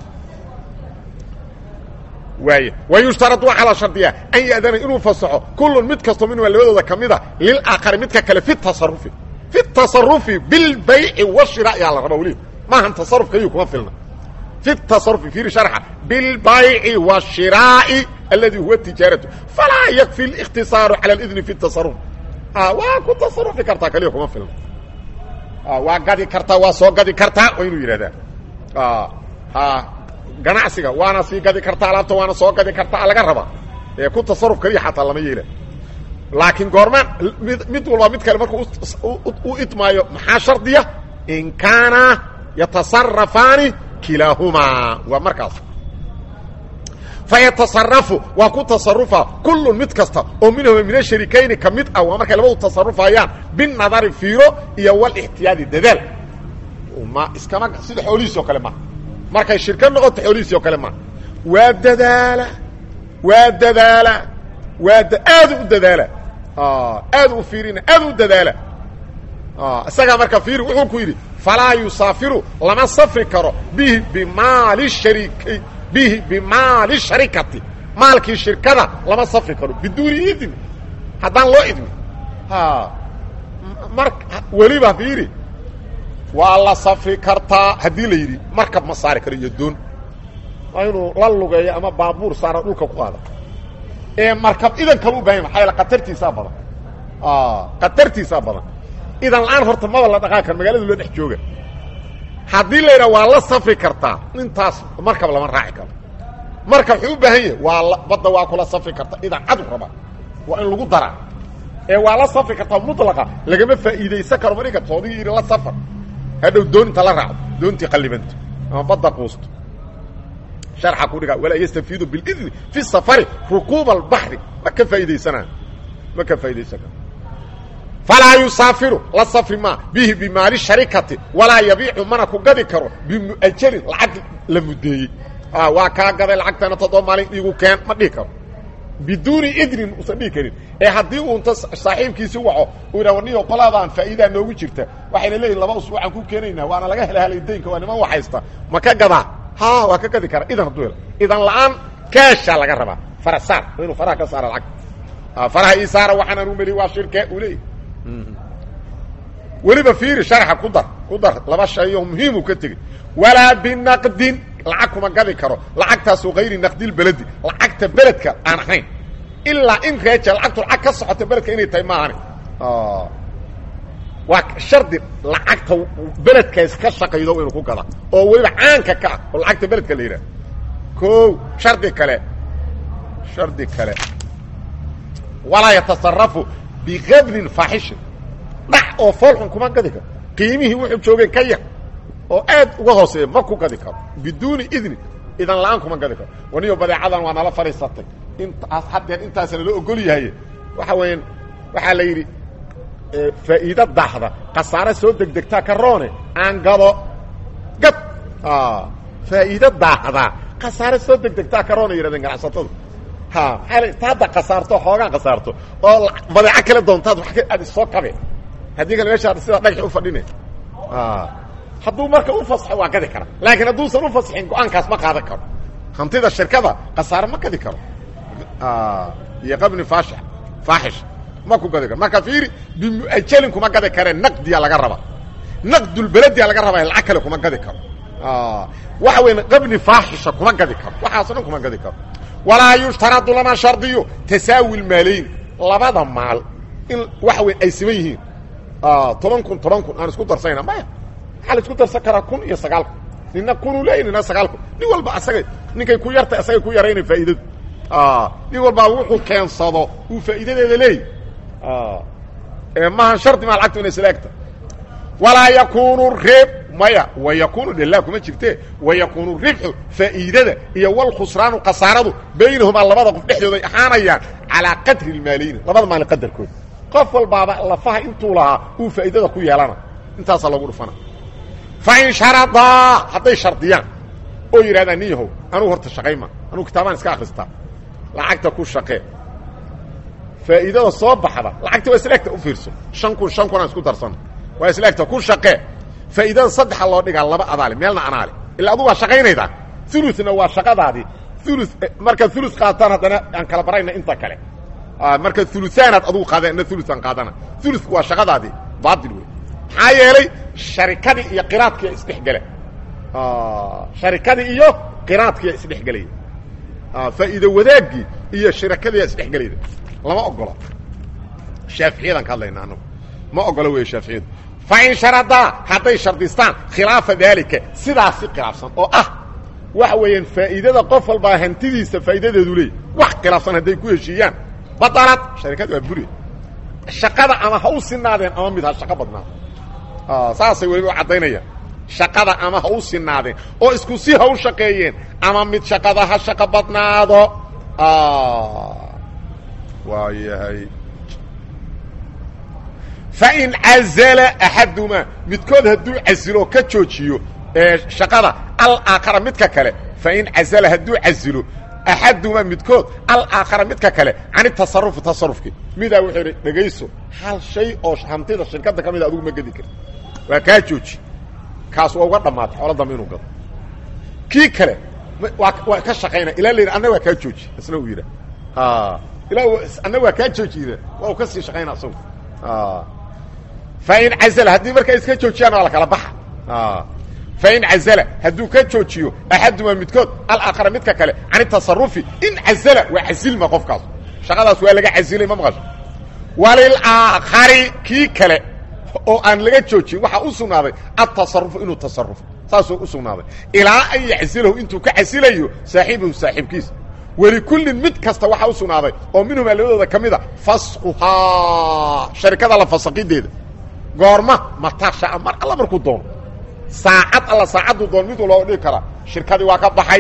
waay wa yushtaradu waxaa la shardiyaa an ya'dana inuu fasaxo kullun mid kastoo minhuma labadooda ka mida lilaakari midka kale fi tasarufi fi tasarufi bilbayci washira ayaa la rabaa weliba maahan tasaruf kaliyu kuma filna fi tasarufi fiiri sharxa bilbayci washiraa'i aladi huwa tijaaratu falaa yakfi اlikhtisaaru cala اidni fi tasaruf waa ku tasarufi kartaa kaliya kuma filna waa gadi kartaa waa soo gadi kartaa waa inuu yidhahdaa ganacsiga waana sii gadi kartaa alaabta waana soo gadi kartaa laga rabaa ee ku tasaruf kaliya xataa lama yeela laakiin goormaan mid walba mid kale markuu u idmaayo maxaa shardiya in kaana yatasarafaani kilaahumaa waa markaas fayatasarafu waa ku tasarufa kullun mid kasta oo minhuma min asharikayni ka mid ah waa markay labadu tasarufayaan binadari fiiro iyo walixtiyaadi dadaal ma iskama sida xoolihiis oo kale ma markay shirka noqoto xoolihiisi oo kale ma waa dadaala waa dadaala waa aad u dadaala aad u fiirina aad u dadaala isagaa marka fiiri wuxuu ku yidhi falaa yusaafiru lama safri karo bihi bimaali sharikay bihi bimaali sharikati maalkii shirkada lama safri karo biduuni idni haddaan loo idmi mar weliba fiiri waa la safri kartaa haddii la yidhi markab ma saari karo iyo doon waa inuu la lugeeyo ama baabuur saara dhulka ku qaada ee markab idan kale u bahan maxaa yaele khatartiisaa badan khatartiisaa badan idan la-aan horta maba la dhaqaan karo magaalada loo dhex jooga haddii la yidhaha waa la safri kartaa intaas markab lama raaci karo markab wuxuu u baahan yahay waa badda waa kula safri karta idan cadu raba waa in lagu daraa ee waa la safri kartaa mutlaqa lagama faa'iidaysan karo marinka toodigii yidhi la safar hadhow doonta la raacdo doontii qallibanto ama badda quusto sharxa ku dhigaa walaa yastafiidu bilidni fi safari rukuuba albaxri ma ka faa'iidaysanaa ma ka faa'iidaysan karo falaa yusaafiru la safri maa bihi bimaali sharikati walaa yabiicu mana ku gadi karo bimu'ajalin lacag la muddeeyey waa kaa gaday lacagtana toddoba maalin iigu keen ma dhihi karo biduuni idnin usan dhihi karin ee haddii uu inta saaxiibkiisi waco uu yidha warniyo qolaadaan faa'iidaa noogu jirta waxayna leeyihin laba usbuucaan ku keenaynaa waana laga hela helay daynka waa niman waxaysta ma ka gadaa ha waa ka gadi kara idan hadduu helo idan la-aan kaashaa laga rabaa fara saar waa inuu faraha ka saara lacag faraha ii saara waxaan anu meli waa shirke uu leeyahy weliba fiiri sharxa ku dar ku dar laba shay oo muhiim uu ka tegey walaa binaqdin lacag kuma gadi karo lacagtaasoo hayri naqdilbeledi lacagta beledka aan ahayn ilaa in reeja lacagtu lacag ka socota beledka inay tahay maahani waa shardi lacagta beledkaas ka shaqaydo inuu ku gada oo weliba caanka ka ah oo lacagta beledka la yidhaha ko shardi kale shardi kale walaa yatasarafu bikabnin faaxishin dhac oo foolxun kuma gadi karo qiimihii wuxuu joogeen ka yar oo aad uga hooseeya ma ku gadi karo biduuni idni idan la-aan kuma gadi karo waniyo badeecadan waa nala fadhiisatay intaas haddeer intaasa nala ogol yahay waxa weeyaan waxaa la yidhi faa'iida daxda khasaare soo degdegtaa ka roone aan gado gad faa'iida daahda khasaare soo degdegtaa ka roona yidhahdeen ganacsatadu ha maaa ta hadda khasaarto xoogaan khasaarto oo badeeco kale doontaad wa aad isoo kabe haddii kale meeshaa sidaa dhagax u fadhine hadduu marka u fasaxo waa gadi kara laakiin hadduusan u fasaxin go-aankaas ma qaadan karo hantida shirkada khasaare ma gadi karo iyo qabni faash faaxish ma ku gadi karo marka fiiri bimuajalin kuma gadi kareen naqdiya laga raba naqdulbelediya laga rabaa lacag kale kuma gadi karo waxa weya qabni faaxisha kuma gadi karo waxaaso dhan kuma gadi karo walaa yushtaradu lama shardiyo tasaawi lmaalayn labada maal in waxa weya ay siman yihiin toban kun toban kun aan isku darsayna maya waxaa la isku darsan karaa kun iyo sagaal kun nina kunuu leeyahy nina sagaal kun nin walba asagay ninkay ku yartay asagay ku yarayna faa'iidadu nin walbaa wuxuu keensado uu faa'iidadeeda leeyahy mahan shardi maa lacagtu inay silaagta walaa yakunu rib maya wa yakunu dhela kuma jirte wa yakunu ribxu faa'iidada iyo walkhusraanu khasaaradu baynahumaa labada qof dhexdooday ahaanayaan calaa qadri lmaaliyni labada maali qadarkooda qof walbaaba lafaha intuu lahaa uu faa'iidada ku yeelana intaasaa loogu dhufana fain sharadaa hadday shardiyaan oo yidhahdaan nin yahow anugu horta shaqayma anugu kitaabaan iska akristaa lacagta ku shaqee faa'iidada soo baxda lacagta waa isleegta u fiirso shan kun shan kun aan isku darsano waa isleegta ku shaqee faa'iidada saddexa loo dhigaa laba adaale meelna anaale ilaa adu waa shaqaynaydaa uluna waa shaqadaadii ulu markaad ulu qaataan haddana aan kala barayna inta kale markaad uluaanaad adugu qaada ina uluaan qaadana ulku waa shaqadaadii baail wey maxaa yeelay sharikadii iyo qiraadkiya isdhexgela sharikadii iyo qiraadkiya isdhexgelaya faa'iido wadaagii iyo shirakadiya isdhexgelayda lama ogola shaaficiyadan ka hadlayna anagu ma ogola wey shaaficiyadu fain sharadaa hadday shardistaan khilaafa daalika sidaasi khilaafsan oo ah waxa weeyaan faa'iidada qof walbaa hantidiisa faa'iidadeedu leey wax khilaafsan hadday ku heshiiyaan badalad sharikadu waa buri shaqada ama ha u sinaadeen ama mid ha shaqo badnaado saasay weliba u caddaynayaan shaqada ama ha u sinaadeen oo isku si ha u shaqeeyeen ama mid shaqada ha shaqo badnaado waa yahay fain cazala axadumaa midkood hadduu casilo ka joojiyo shaqada alaakhara midka kale fain cazala hadduu casilo axadumaa midkood alaakhara midka kale can tasarufi tasarufki midaa wuxuu idhi dhegayso hal shay oo hantida shirkadda ka mida adugu ma gedi karti waa kaa jooji kaas waa uga dhammaatay xoolo dambe inuu gado kii kale waa waa ka shaqaynaya ilaa la yidhi anna waa kaa jooji isna uu yidhaah ilaa anna waa kaa jooji yidha waa uu ka sii shaqayna asagu fain cazala haddii markaa iska joojiyaan waa la kala baxa fain cazala hadduu ka joojiyo axadumaa midkood alaakhara midka kale can tasarufi in cazala waa casilma qofkaas shaqadaas waa laga casilay ma maqasho walilaakhari kii kale oo aan laga joojin waxaa u sugnaaday atasarufu inuu tasarufo saasuu u sugnaaday ilaa an yaczilahu intuu ka casilayo saaxiibahu saaxiibkiisa welikullin mid kasta waxaa u sugnaaday oo minhumaa labadooda ka mida faskuhaa sharikada la fasaqideeda goorma matashaa mar alla markuu doono saacad alla saacaddu doon mid walba dhigi karaa shirkadii waa ka baxay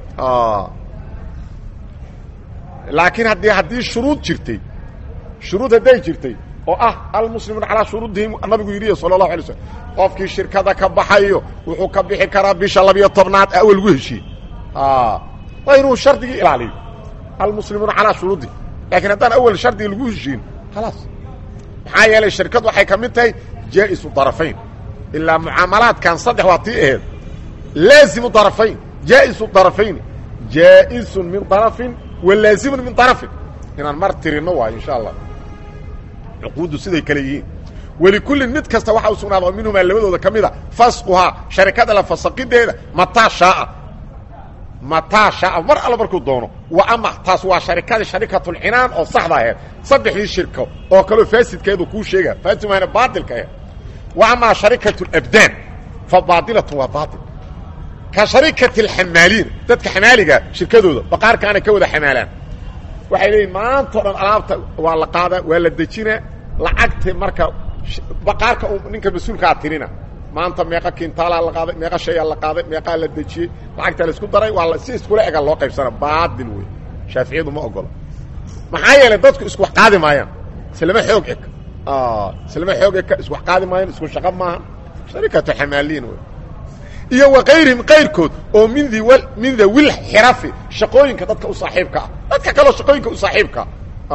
laakiin haddii haddii shuruud jirtay shuruud hadday jirtay oo ah almuslimuuna calaa shuruudihim nabigu yidhi sala allahu alay slm qofkii shirkada ka baxayo wuxuu ka bixi karaa bisha labiyo tobnaad awal gu heshiye waa inuu shardigii ilaaliyo almuslimuuna calaa shuruudihim laakiin haddaan awal shardigii lagu heshiin khalaas maxaa yeelay shirkad waxay ka mid tahay jaa'isu darafayn ilaa mucaamalaadkan saddex waa tii aheed laazimu darafayn jaa'isu darafayn jaa'isun min darafin wa laazimun min darafin inaan mar tirino waayo insha allah cuquuddu siday kale yihiin welikullin mid kasta waxa u sugnaada oo minhumaa labadooda ka mid a fasquhaa sharikada la fasaqideeda mataa shaaa mataa shaaa mar alla markuu doono wa ama taas waa sharikadii sharikatulcinaan oo saxda aheed saddexdii shirko oo kaleo faasidkeedu kuu sheega faasid maana baatilka aheed wa amaa sharikatu labdaan fa baadilatun waa baatil ka sharikati alxamaaliin dadka xamaaliga shirkadooda baqaarkaanay ka wada xamaalaan waxay leeyihin maantao dhan alaabta waa la qaadaa waa la dejinaa lacagta marka baqaarka u ninka mas-uulkaa tirina maanta meeqa kintaalaa la qaaday meeqa shayaa la qaaday meeqaa la dejiyey lacagta la isku daray waa si iskula ega loo qaybsana baadil wey shaaficiyadu ma ogolo maxaa yeelay dadku isku wax qaadi maayaan islama xoog eg islama xoog eka isku wax qaadi maayaan isku shaqo maaha sharikatu xamaaliin wey iyo wakayrihim kayrkood oo min di min dawil xirafi shaqooyinka dadka u saaxiibka ah dadka kaleo shaqooyinka u saaxiibkaa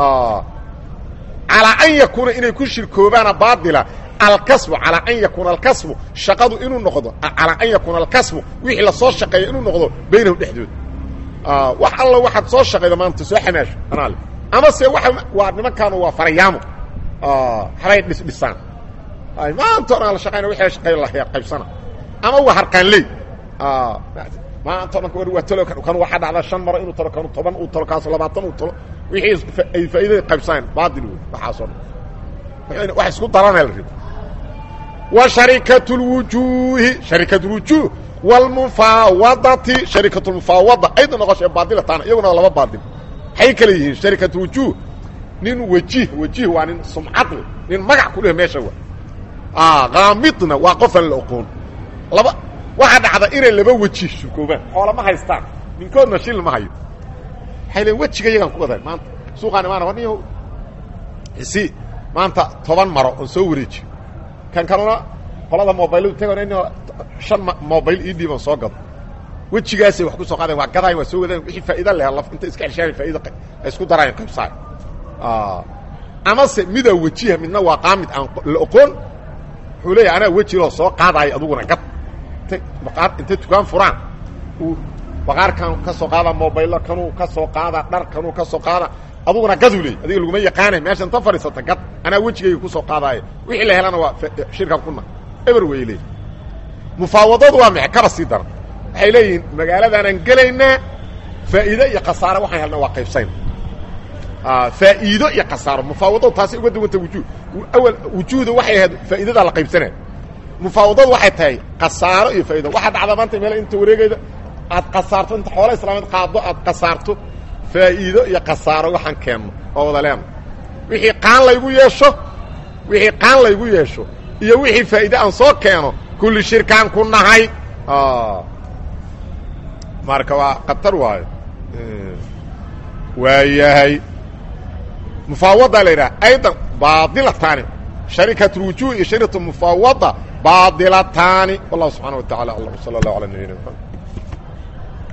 calaa an yakuuna inay ku shirkoobaana baadila alkasbu calaa an yakuuna alkasbu shaqadu inuu noqdo calaa an yakuuna alkasbu wixii lasoo shaqeeya inuu noqdo baynahum dhexdooda wax alla waxaad soo shaqayda maanta soo xamaasho anaale ama se waa waa nimankaanu waa farayaamo habay dhisdhisaan maanta o dhan la shaqayna wixii la shaqeeya la qaybsana ama waa harqaanley maanta o dhan waa talo kan waxaa dhacda shan maro inuu talo kanu toban uu talo kaaso labaatan uu talo wixii ay faa'iidada qaybsaneen baatil wey waxaasoo dhan wax isku daranaa la rido wa sharikatu lwujuuhi sharikatu lwujuuh wاlmufaawadati sharikatu lmufaawada ayda noqoshe baadilataana iyaguna laba baadil maxay kale yihiin sharikatu wujuuh nin wejih wejih waa nin sumcad le nin magac ku leh meesha wa kaamidna waa qofan la oqoon laba waxaa dhacda inay laba weji shurkoobaan xoolama haystaan ninkoodna shil ma hayo waxay leen wejiga yagaan ku wadahay maanta suuqaan imaana warniyo si maanta toban maro oon soo wareejiyo kan kaluna qolada mobayladu tagon in shan mobayl ii dhiiban soo gado wejigaasay wax ku soo qaadayan waa gadaayan waa soo wadaayan wixii faa'iida leh laf inta iska xeshaabay faa'iida ay isku daraayan qaybsaay amase midaa wejiha midna waa qaamid aan la oqoon wuxuu leeyahy anaa wejiloo soo qaadaayo aduguna gad baqaar intay dukaan furaan uu baqaarkan ka soo qaada mobaylo kanuu ka soo qaada dhar kanuu ka soo qaada aduguna gaduu leey adiga laguma yaqaanay meesha inta fadhiisata gad anaa wejigayga ku soo qaadaayo wixii la helana waa shirkan kuna eber way leey mufaawadadu waa maxe kaba sii daran waxay leeyihiin magaaladaanaan gelaynaa faa'iide iyo khasaare waxaan helna waa qaybsayna faa'iido iyo khasaaro mufaawadadu taasi uga duwanta wujuud awal wujuuda waxay ahayd faa'iidadaa la qaybsanaya mufaawadadu waxay tahay khasaaro iyo faa'ido waxaa dhacda maanta meel inta wareegayda aad khasaarto inta xoola islaameed qaado aad khasaarto faa'iido iyo khasaaro waxaan keenno oo wada leena wixii qaan laygu yeesho wixii qaan laygu yeesho iyo wixii faa'iide aan soo keeno kulli shirkaan ku nahay marka waa khatar waayo waayahay mufaawadaa la yidhaha aydan baadilataani sharikaة الوujuه iyo sharikaة المفawada baadilataani والlah subحanaه وa taعalى aعلم وصلى الله على نبينا محمد